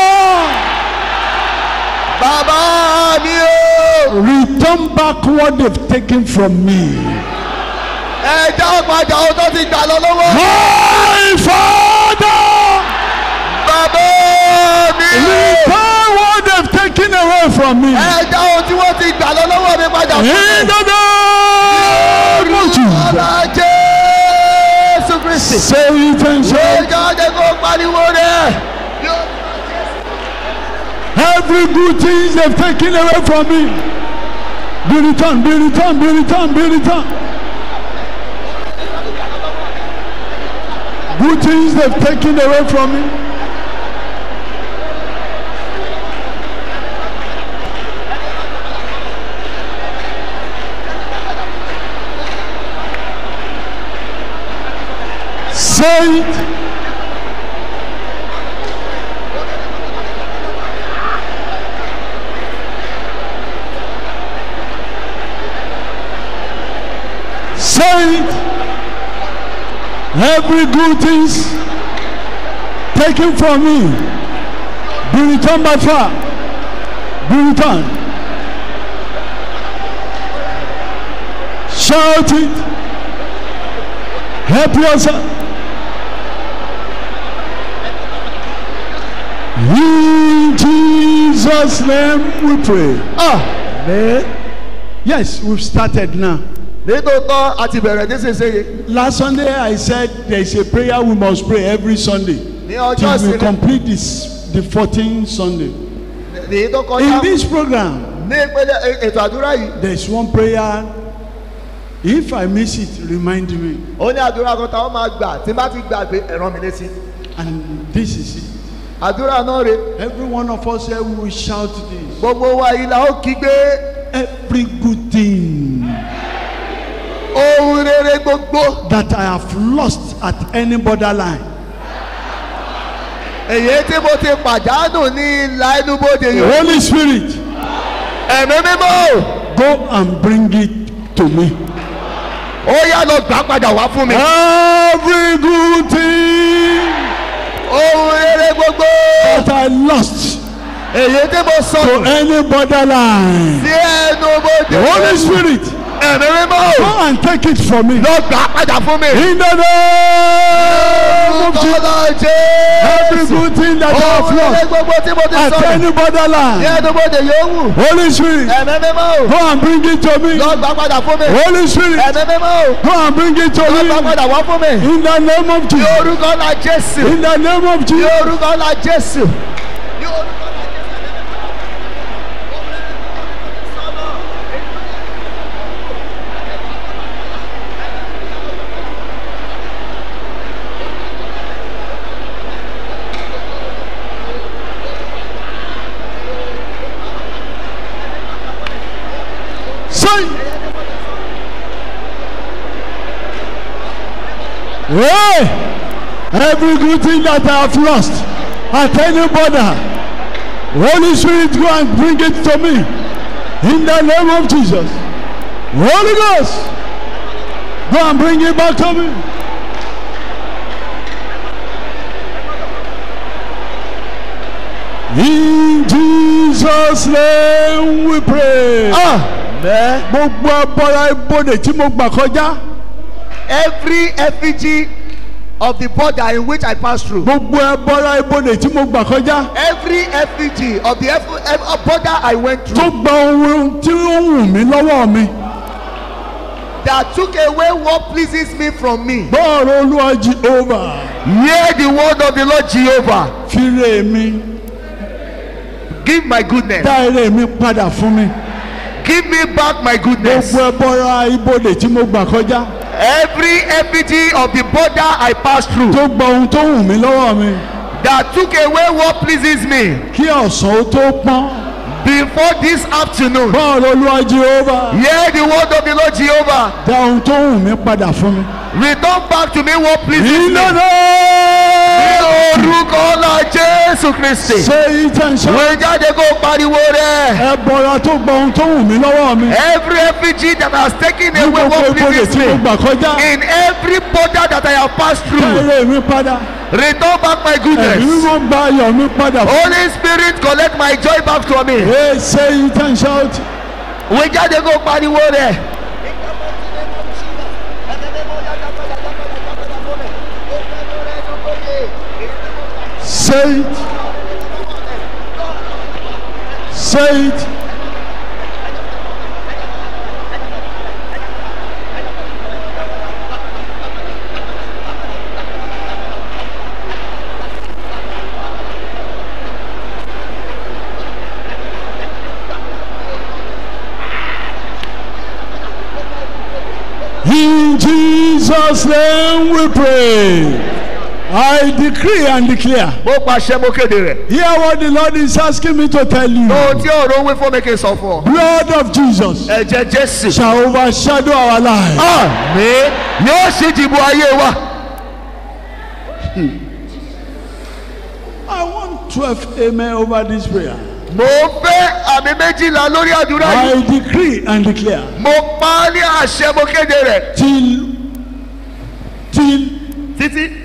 bàbá mi o. return back what they've taken from me. ẹ já padà ohun tó ti gbà lọ lọ́wọ́. My Father, bàbá mi o. return what they've taken away from me. ẹ já ohun tí wọ́n ti gbà lọ lọ́wọ́ mi padà fún In mi. the name of Jesus. ọ̀la jésù kristi. Say it and ṣé say, jáde kó pariwo rẹ̀. every good thing they've taken away from me. Be returned, be returned, be returned, be returned. Good things they've taken away from me. Say it. Say it. Every good things taken from me be returned by fire. Be returned. Shout it. Help yourself. In Jesus' name we pray. Amen. Yes, we've started now. nítòótọ́ a ti bẹ̀rẹ̀ nísinsìnyí Last Sunday I said there is a prayer we must pray every Sunday ní ọjọ́ till we ìsinmi complete this the 14th Sunday. èyí tó In kọjá this program ní ìpele e- ètò àdúrà yìí there is one prayer if I miss it remind me ó ní àdúrà kan táwọn máa gbà tí n bá ti gbàgbé ẹ̀rọ mi létí and this is it. àdúrà náà rè Every one of us here we will shout this. gbogbo wa yìí la ó kígbe Every good thing ohun rere gbogbo that I have lost at any borderline èyí tí mo ti pàdánù ní ìlà ẹnubodè the yìí Holy Spirit ẹ̀mí mímọ́ go and bring it to me. ó yá lọ gbà padà wá fún mi Every good thing ohun rere gbogbo that I lost èyí tí mo to sọ any borderline. sí ẹnubodè The Holy Spirit ẹ̀mí mímọ́ go and take it from me. lọ gbà padà fún mi. In the name of Jesus. Ọlọ́ Every Jésù. good thing that I have Ohun rere lost gbogbo tí mo ti at sọ̀rọ̀ any ní borderline. ẹnubodè yòówù Holy Spirit ẹ̀mí mímọ́ go and bring it to me. lọ gbà padà fún mi. Holy Spirit ẹ̀mí mímọ́ go and bring it to lọ gbà me. padà wá fún mi. In the name of ní Jesus. orúkọ ńlá Jésù. In the name of ní Jesus. orúkọ ńlá Jésù. ní orúkọ ńlá Jésù. Say. Hey! Every good thing that I have lost at any border. Holy Spirit, go and bring it to me. In the name of Jesus. Holy Ghost, go and bring it back to me. In Jesus' name we pray. Amen. Gbogbo abọ́ra ibodè tí mo gbà kọjá. Every effigy of the border in which I pass through. Gbogbo abọ́ra ibodè tí mo gbà kọjá. Every effigy of the eff- eff- border I went Tó through gba ohun tí ó wù mí lọ́wọ́ mi. that took away what pleases me from me. Bọ́ọ̀rọ̀ Olúwa Jehova. Hear the word of the Lord Jehovah. Fire mi. Give my goodness. Dá ire mi padà fún mi. Give me back my goodness. Gbogbo abọ́ra ibodè tí mo gbà kọjá. Every effigy of the border I pass through Tó gba ohun tó wù mí lọ́wọ́ mi. that took away what pleases me Kí ọ̀sán ó tó pọ́n. before this afternoon. Bọ́ọ̀rọ̀ Olúwa Jehova. Hear the word of the Lord Jehovah. Dá ohun tó wù mí padà fún mi. Return back to me what pleases me. Ìlànà. Ní orúkọ ọlá Jésù Kristi. Ṣé ìtẹ̀sán? Wọ́n jáde kó pariwo rẹ̀. Ẹbọra tó gba ohun tó wù mí lọ́wọ́ mi. Every effigy that has taken Ní away gbogbo what ibodè pleases tí mo me. gbà kọjá. In every border that I have passed Dá through. ire mi padà. Return back my Ẹ̀mí goodness. mímọ́ gba ayọ̀ mi padà. Holy Spirit collect my joy back from me. Hey, say it and shout. Wọ́n jáde kó pariwo rẹ̀. Say it. Say it. In Jesus' name we pray. I decree and declare. Mo pàṣẹ mo kéde rẹ̀. Hear what the Lord is asking me to tell you. Ohun tí ọ̀rọ̀ wí fún mi kì í sọ fún ọ. Blood of Jesus Ẹ̀jẹ̀ Jésù. shall overshadow our lives. Àmín yóò ṣí ìdìbò ayé wa. I want 12 amen over this prayer. Mo fẹ́ àmì méjìlá lórí àdúrà yìí. I decree and declare Mo pa á ní àṣẹ mo kéde rẹ̀. till till Títí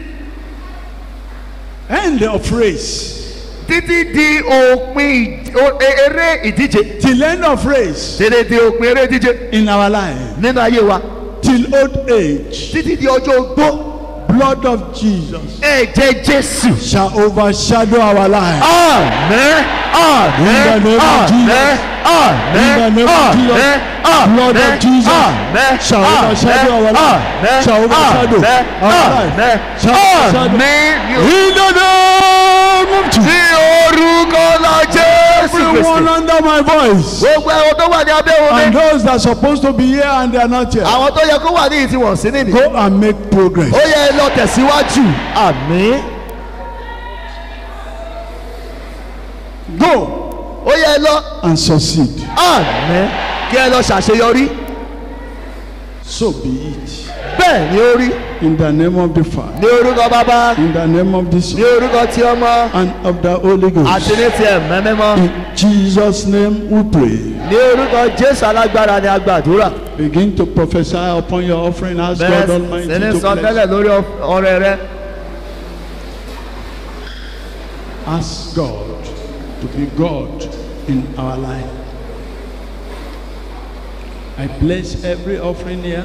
end of race. títí di òpin ìd- o- e- eré ìdíje. Till end of race Tètè di òpin eré ìdíje in our life. nínú ayé wa. Till old age. Títí di ọjọ́ ogbó. Blood of Jesus Ẹ̀jẹ̀ Jésù. shall overshadow our lives. Àmín. Àmín. In the name of Àmín. Jesus. Àmín. In the name of Jesus. Àmín. Blood of Àmín. Jesus Àmín. shall overshadow our life. Àmín. Shall overshadow Àmín. our life. Àmín. Shall overshadow. Àmín. In the name of Jesus. Ní orúkọ la Jésù Everyone Kristi. under my voice. Gbogbo ẹ̀wọ̀n tó wà ní abẹ́ And omi. those that are supposed to be here and they are not here. Àwọn tó yẹ kó wà ní ìtí wọ̀n sí nìyí. Go and make progress. Ó yẹ ẹ lọ tẹ̀síwájú. Àmín. Go Ó yẹ ẹ lọ. and succeed. Àmín. Kí ẹ lọ ṣàṣeyọrí. So be it. Bẹ́ẹ̀ ni ó rí. In the name of the Father. Ní orúkọ bàbá. In the name of the Ní Son. orúkọ ti ọmọ. And of the Holy Àti Ghost. ní ti ẹ̀mẹ́ mímọ́. In Jesus' name we pray. Ní orúkọ Jésù alágbára ni a gbàdúrà. Begin to prophesy upon your offering. Ask Bẹ́ẹ̀ God Almighty sì ní to sọ bless. tẹ́lẹ̀ lórí ọrẹ rẹ. Ask God to be God in our life. I bless every offering here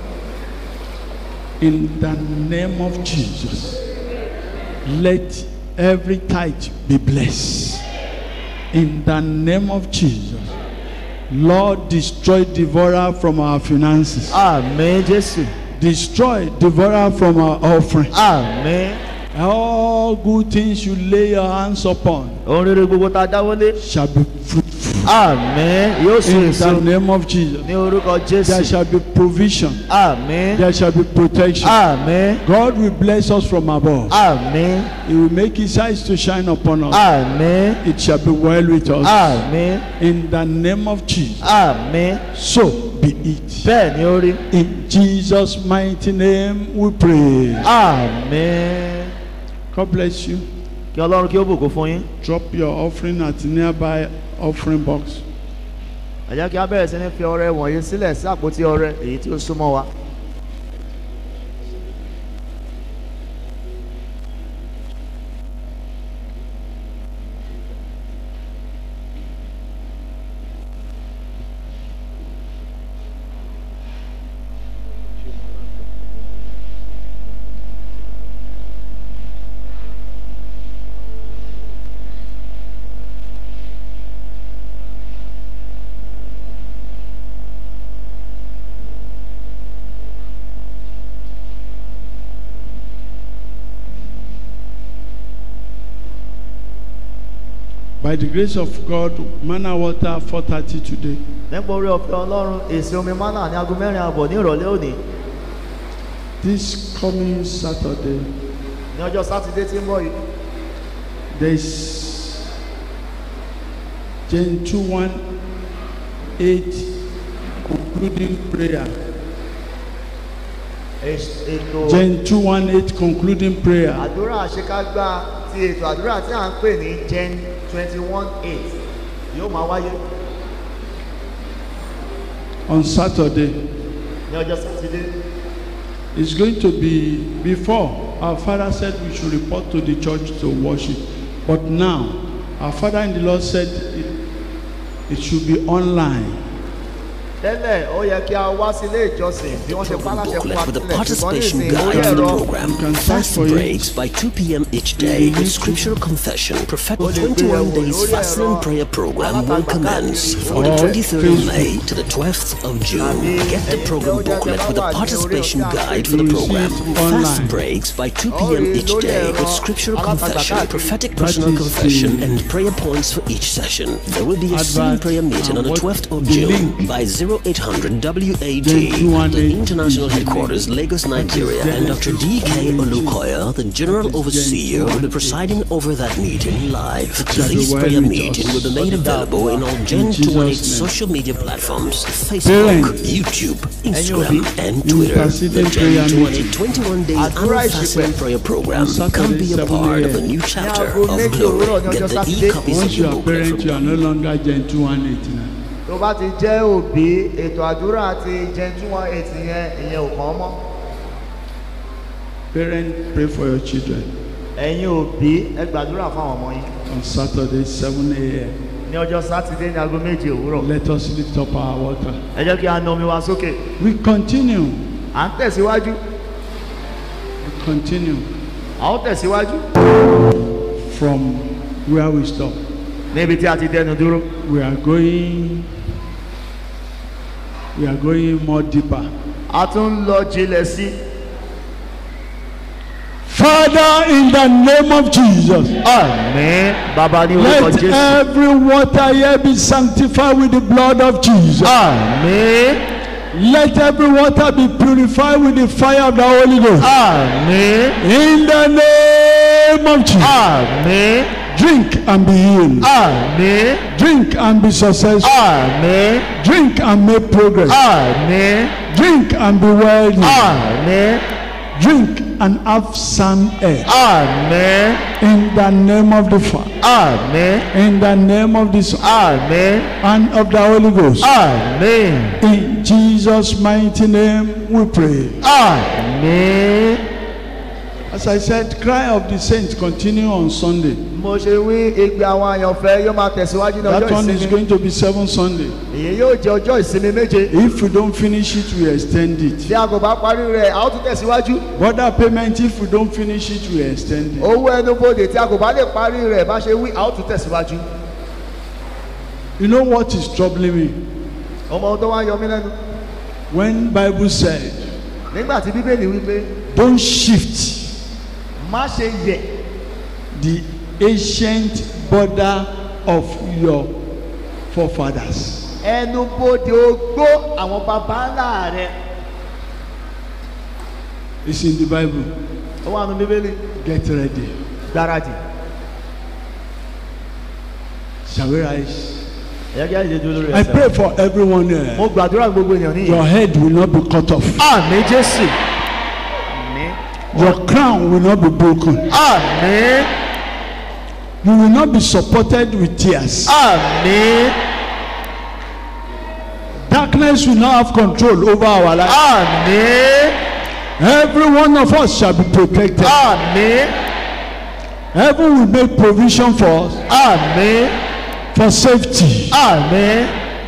in the name of Jesus. Let every tithe be blessed in the name of Jesus. Lord, destroy devourer from our finances. Àmín Jésù. Destroy devourer from our offering. Àmín. All good things you lay your hands upon Ohun rere gbogbo tá a dáwọ́lé. shall be fruitful. Àmín. Yóò so In èso. the name of Jesus. Ní orúkọ There Jésù. shall be provision. Àmín. There shall be protection. Àmín. God will bless us from above. Àmín. He will make his eyes to shine upon us. Àmín. It shall be well with us. Àmín. In the name of Jesus. Àmín. So be it. Bẹ́ẹ̀ ni ó rí. In Jesus' mighty name we pray. Àmín. God bless you. kí ọlọ́run kí ó bùkún fún yín Drop your offering at the nearby offering box. ẹ jẹ́ kí a bẹ̀rẹ̀ sí ní fi ọrẹ wọ̀nyí sílẹ̀ sí àpótí ọrẹ èyí tí ó súnmọ́ wa. By the grace of God, manna water 4:30 today. nípa orí ọ̀fẹ́ ọlọ́run èsì omi mánà ní aago mẹ́rin àbọ̀ ní ìrọ̀lẹ́ òní This coming Saturday, ní ọjọ́ sátidé tí ń bọ̀ yìí there's Gen 218 concluding prayer. ès- ètò Gen 218 concluding prayer. àdúrà àṣekágbá ti ètò àdúrà tí à ń pè ní gen twenty one eight yóò máa wáyé on Saturday. ní ọjọ́ sátidé It's going to be before our father said we should report to the church to worship. But now, our father in the Lord said it, it should be online. tẹ́lẹ̀ ó yẹ kí a wá sí ilé ìjọsìn bí wọ́n ṣe pa láṣẹ fún wa booklet with a sílẹ̀ ṣùgbọ́n participation nísìnyí guide lórí to the ẹ̀rọ program. You can search Fast for it. breaks by 2 p.m. each day with scriptural confession. Prophetic Ó lè gbé 21 ẹ̀wò days lórí fasting and ẹ̀rọ prayer program will alátagbà commence káàkiri. from the Or 23rd of May Facebook. to the 12th of June. Tàbí Get the ẹ̀yin program tí ó jẹ́ booklet with wà a ní orí participation ọ̀tá guide for the You will program. see it Fast online. breaks by 2 Ó p.m. rí each lórí day ẹ̀rọ with scriptural alátagbà confession, káàkiri. prophetic That personal is confession, the and prayer points for each session. There will be a singing Advert prayer meeting on and the what 12th of the June link. by 0800 WAD, Then the 218 international is the headquarters, Lagos, Nigeria, and Dr. D.K. Olukoya, the General Overseer, will be presiding over that meeting live. This Shall we prayer meet meeting us? will be made available in all Gen Jesus' 218 name. social media platforms Facebook, Parents. YouTube, Instagram, Ẹ̀yin and òbí, Twitter. The interceding Gen prayer 218 meeting. 21 day Àdúrà annual ìṣìpẹ̀. fasting and prayer program. On Saturday, Come be a 7 part of a a.m. new chapter aago of méjì òwúrọ̀ ní glory. ọjọ́ Get the Sátidé. e-copies Once of you your are booklet parent, from you are no longer Gen 218 now. tó bá ti jẹ́ òbí ètò àdúrà ti gen two one eight yẹn ìyẹn ò kàn án mọ́ Parent, pray for your children ẹ̀yin òbí ẹ gbàdúrà fáwọn ọmọ yín on Saturday, 7 a.m. ní ọjọ́ sátidé ní aago méje òwúrọ̀ Let us lift up our water. ẹ jẹ́ kí a na omi wa sókè We continue. à ń tẹ̀síwájú We continue à ó tẹ̀síwájú from where we stop. níbi tí a ti dẹnu dúró We are going. We are going more deeper. a tún ń lọ jinlẹ̀ sí Father, in the name of Jesus, àmín bàbá ní orúkọ let jésù every water here be sanctified with the blood of Jesus. àmín Let every water be purified with the fire of the Holy Ghost. àmín In the name of Jesus, àmín drink and be healed. àmín Drink and be successful. àmín Drink and make progress. àmín Drink and be wealthy. àmín Drink and have sound air. àmín In the name of the Father, àmín in the name of the Son, àmín and of the Holy Ghost. àmín In Jesus' mighty name we pray. àmín. As I said, cry of the saints continue on Sunday. mo ṣe wí igbe àwọn àyànfẹ́ yóò máa tẹ̀síwájú ní That ọjọ́ one is ìsinmi going to be seven Sunday. èyí yóò jẹ́ ọjọ́ ìsinmi méje If we don't finish it, we extend it. tí a kò bá parí rẹ̀ a ó tún tẹ̀síwájú Border payment, if we don't finish it, we extend it. owó ẹnubodè tí a kò bá lè parí rẹ̀ bá ṣe wí a ó tún tẹ̀síwájú You know what is troubling me? ọmọ ohun tó wá ń yọ mí lẹ́nu When Bible said, nígbà tí bíbélì wípé don't shift má ṣe yẹ̀ the ancient border of your forefathers. ẹnubodè ogbó àwọn baba ńlá rẹ̀ It's in the Bible. ó wà nù bíbélì Get ready. gbáradì Shall we rise? ẹ̀yà kí á lè dúró lórí I ẹsẹ̀ pray for everyone here. mo gbàdúrà gbogbo ènìyàn níyì Your head will not be cut off. àmì jésù àmì Your crown will not be broken. àmì You will not be supported with tears. àmín Darkness will not have control over our life. àmín Every one of us shall be protected. àmín Heaven will make provision for us, àmín for safety, àmín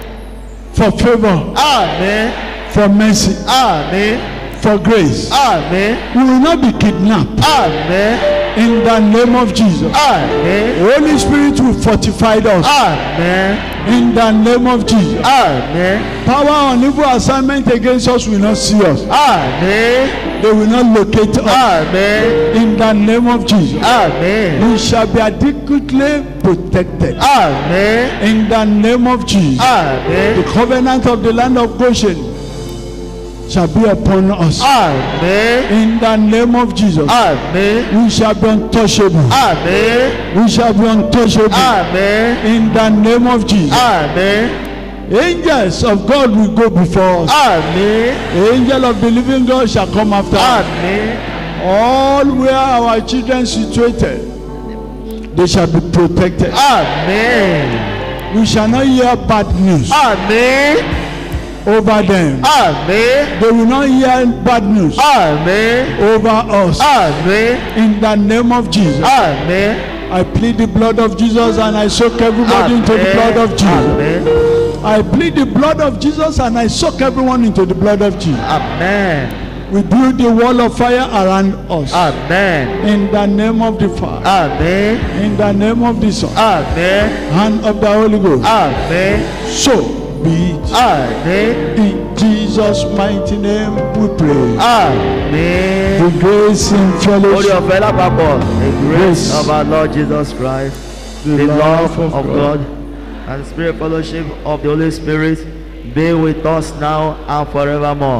for favor, àmín for mercy, àmín for grace. àmín We will not be kidnapped àmín in the name of Jesus. àmín Holy Spirit will fortify us àmín in the name of Jesus. àmín Power on evil assignment against us will not see us. àmín They will not locate us àmín in the name of Jesus. àmín We shall be adequately protected àmín in the name of Jesus. àmín The covenant of the land of Goshen shall be upon us àmín in the name of Jesus. àmín We shall be untouchable. àmín We shall be untouchable àmín in the name of Jesus. àmín Angels of God will go before us. àmín Angel of the living God shall come after us. àmín All where our children situated, they shall be protected. àmín We shall not hear bad news àmín over them. àmín They will not hear bad news àmín over us. àmín In the name of Jesus, àmín I plead the blood of Jesus and I soak everybody into the blood of Jesus. àmín I plead the blood of Jesus and I soak everyone into the blood of Jesus. àmín We build the wall of fire around us. àmín In the name of the Father, àmín in the name of the Son, àmín and of the Holy Ghost. àmín So be it. àmín In Jesus' mighty name we pray. àmín. The grace and Orí fellowship, ọ̀fẹ́ lápapọ̀, the grace Grace. of our Lord Jesus Christ, the love of God, and the spirit fellowship of the Holy Spirit be with us now and forevermore.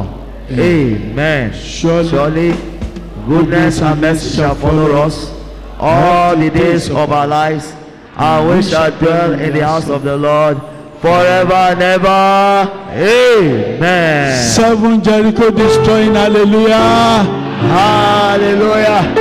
Amen. Surely, Surely, goodness and mercy shall follow us all the days of our lives, and we shall dwell in the house of the Lord forever and ever. Amen. seven Jericho destroying, hallelujah. Hallelujah.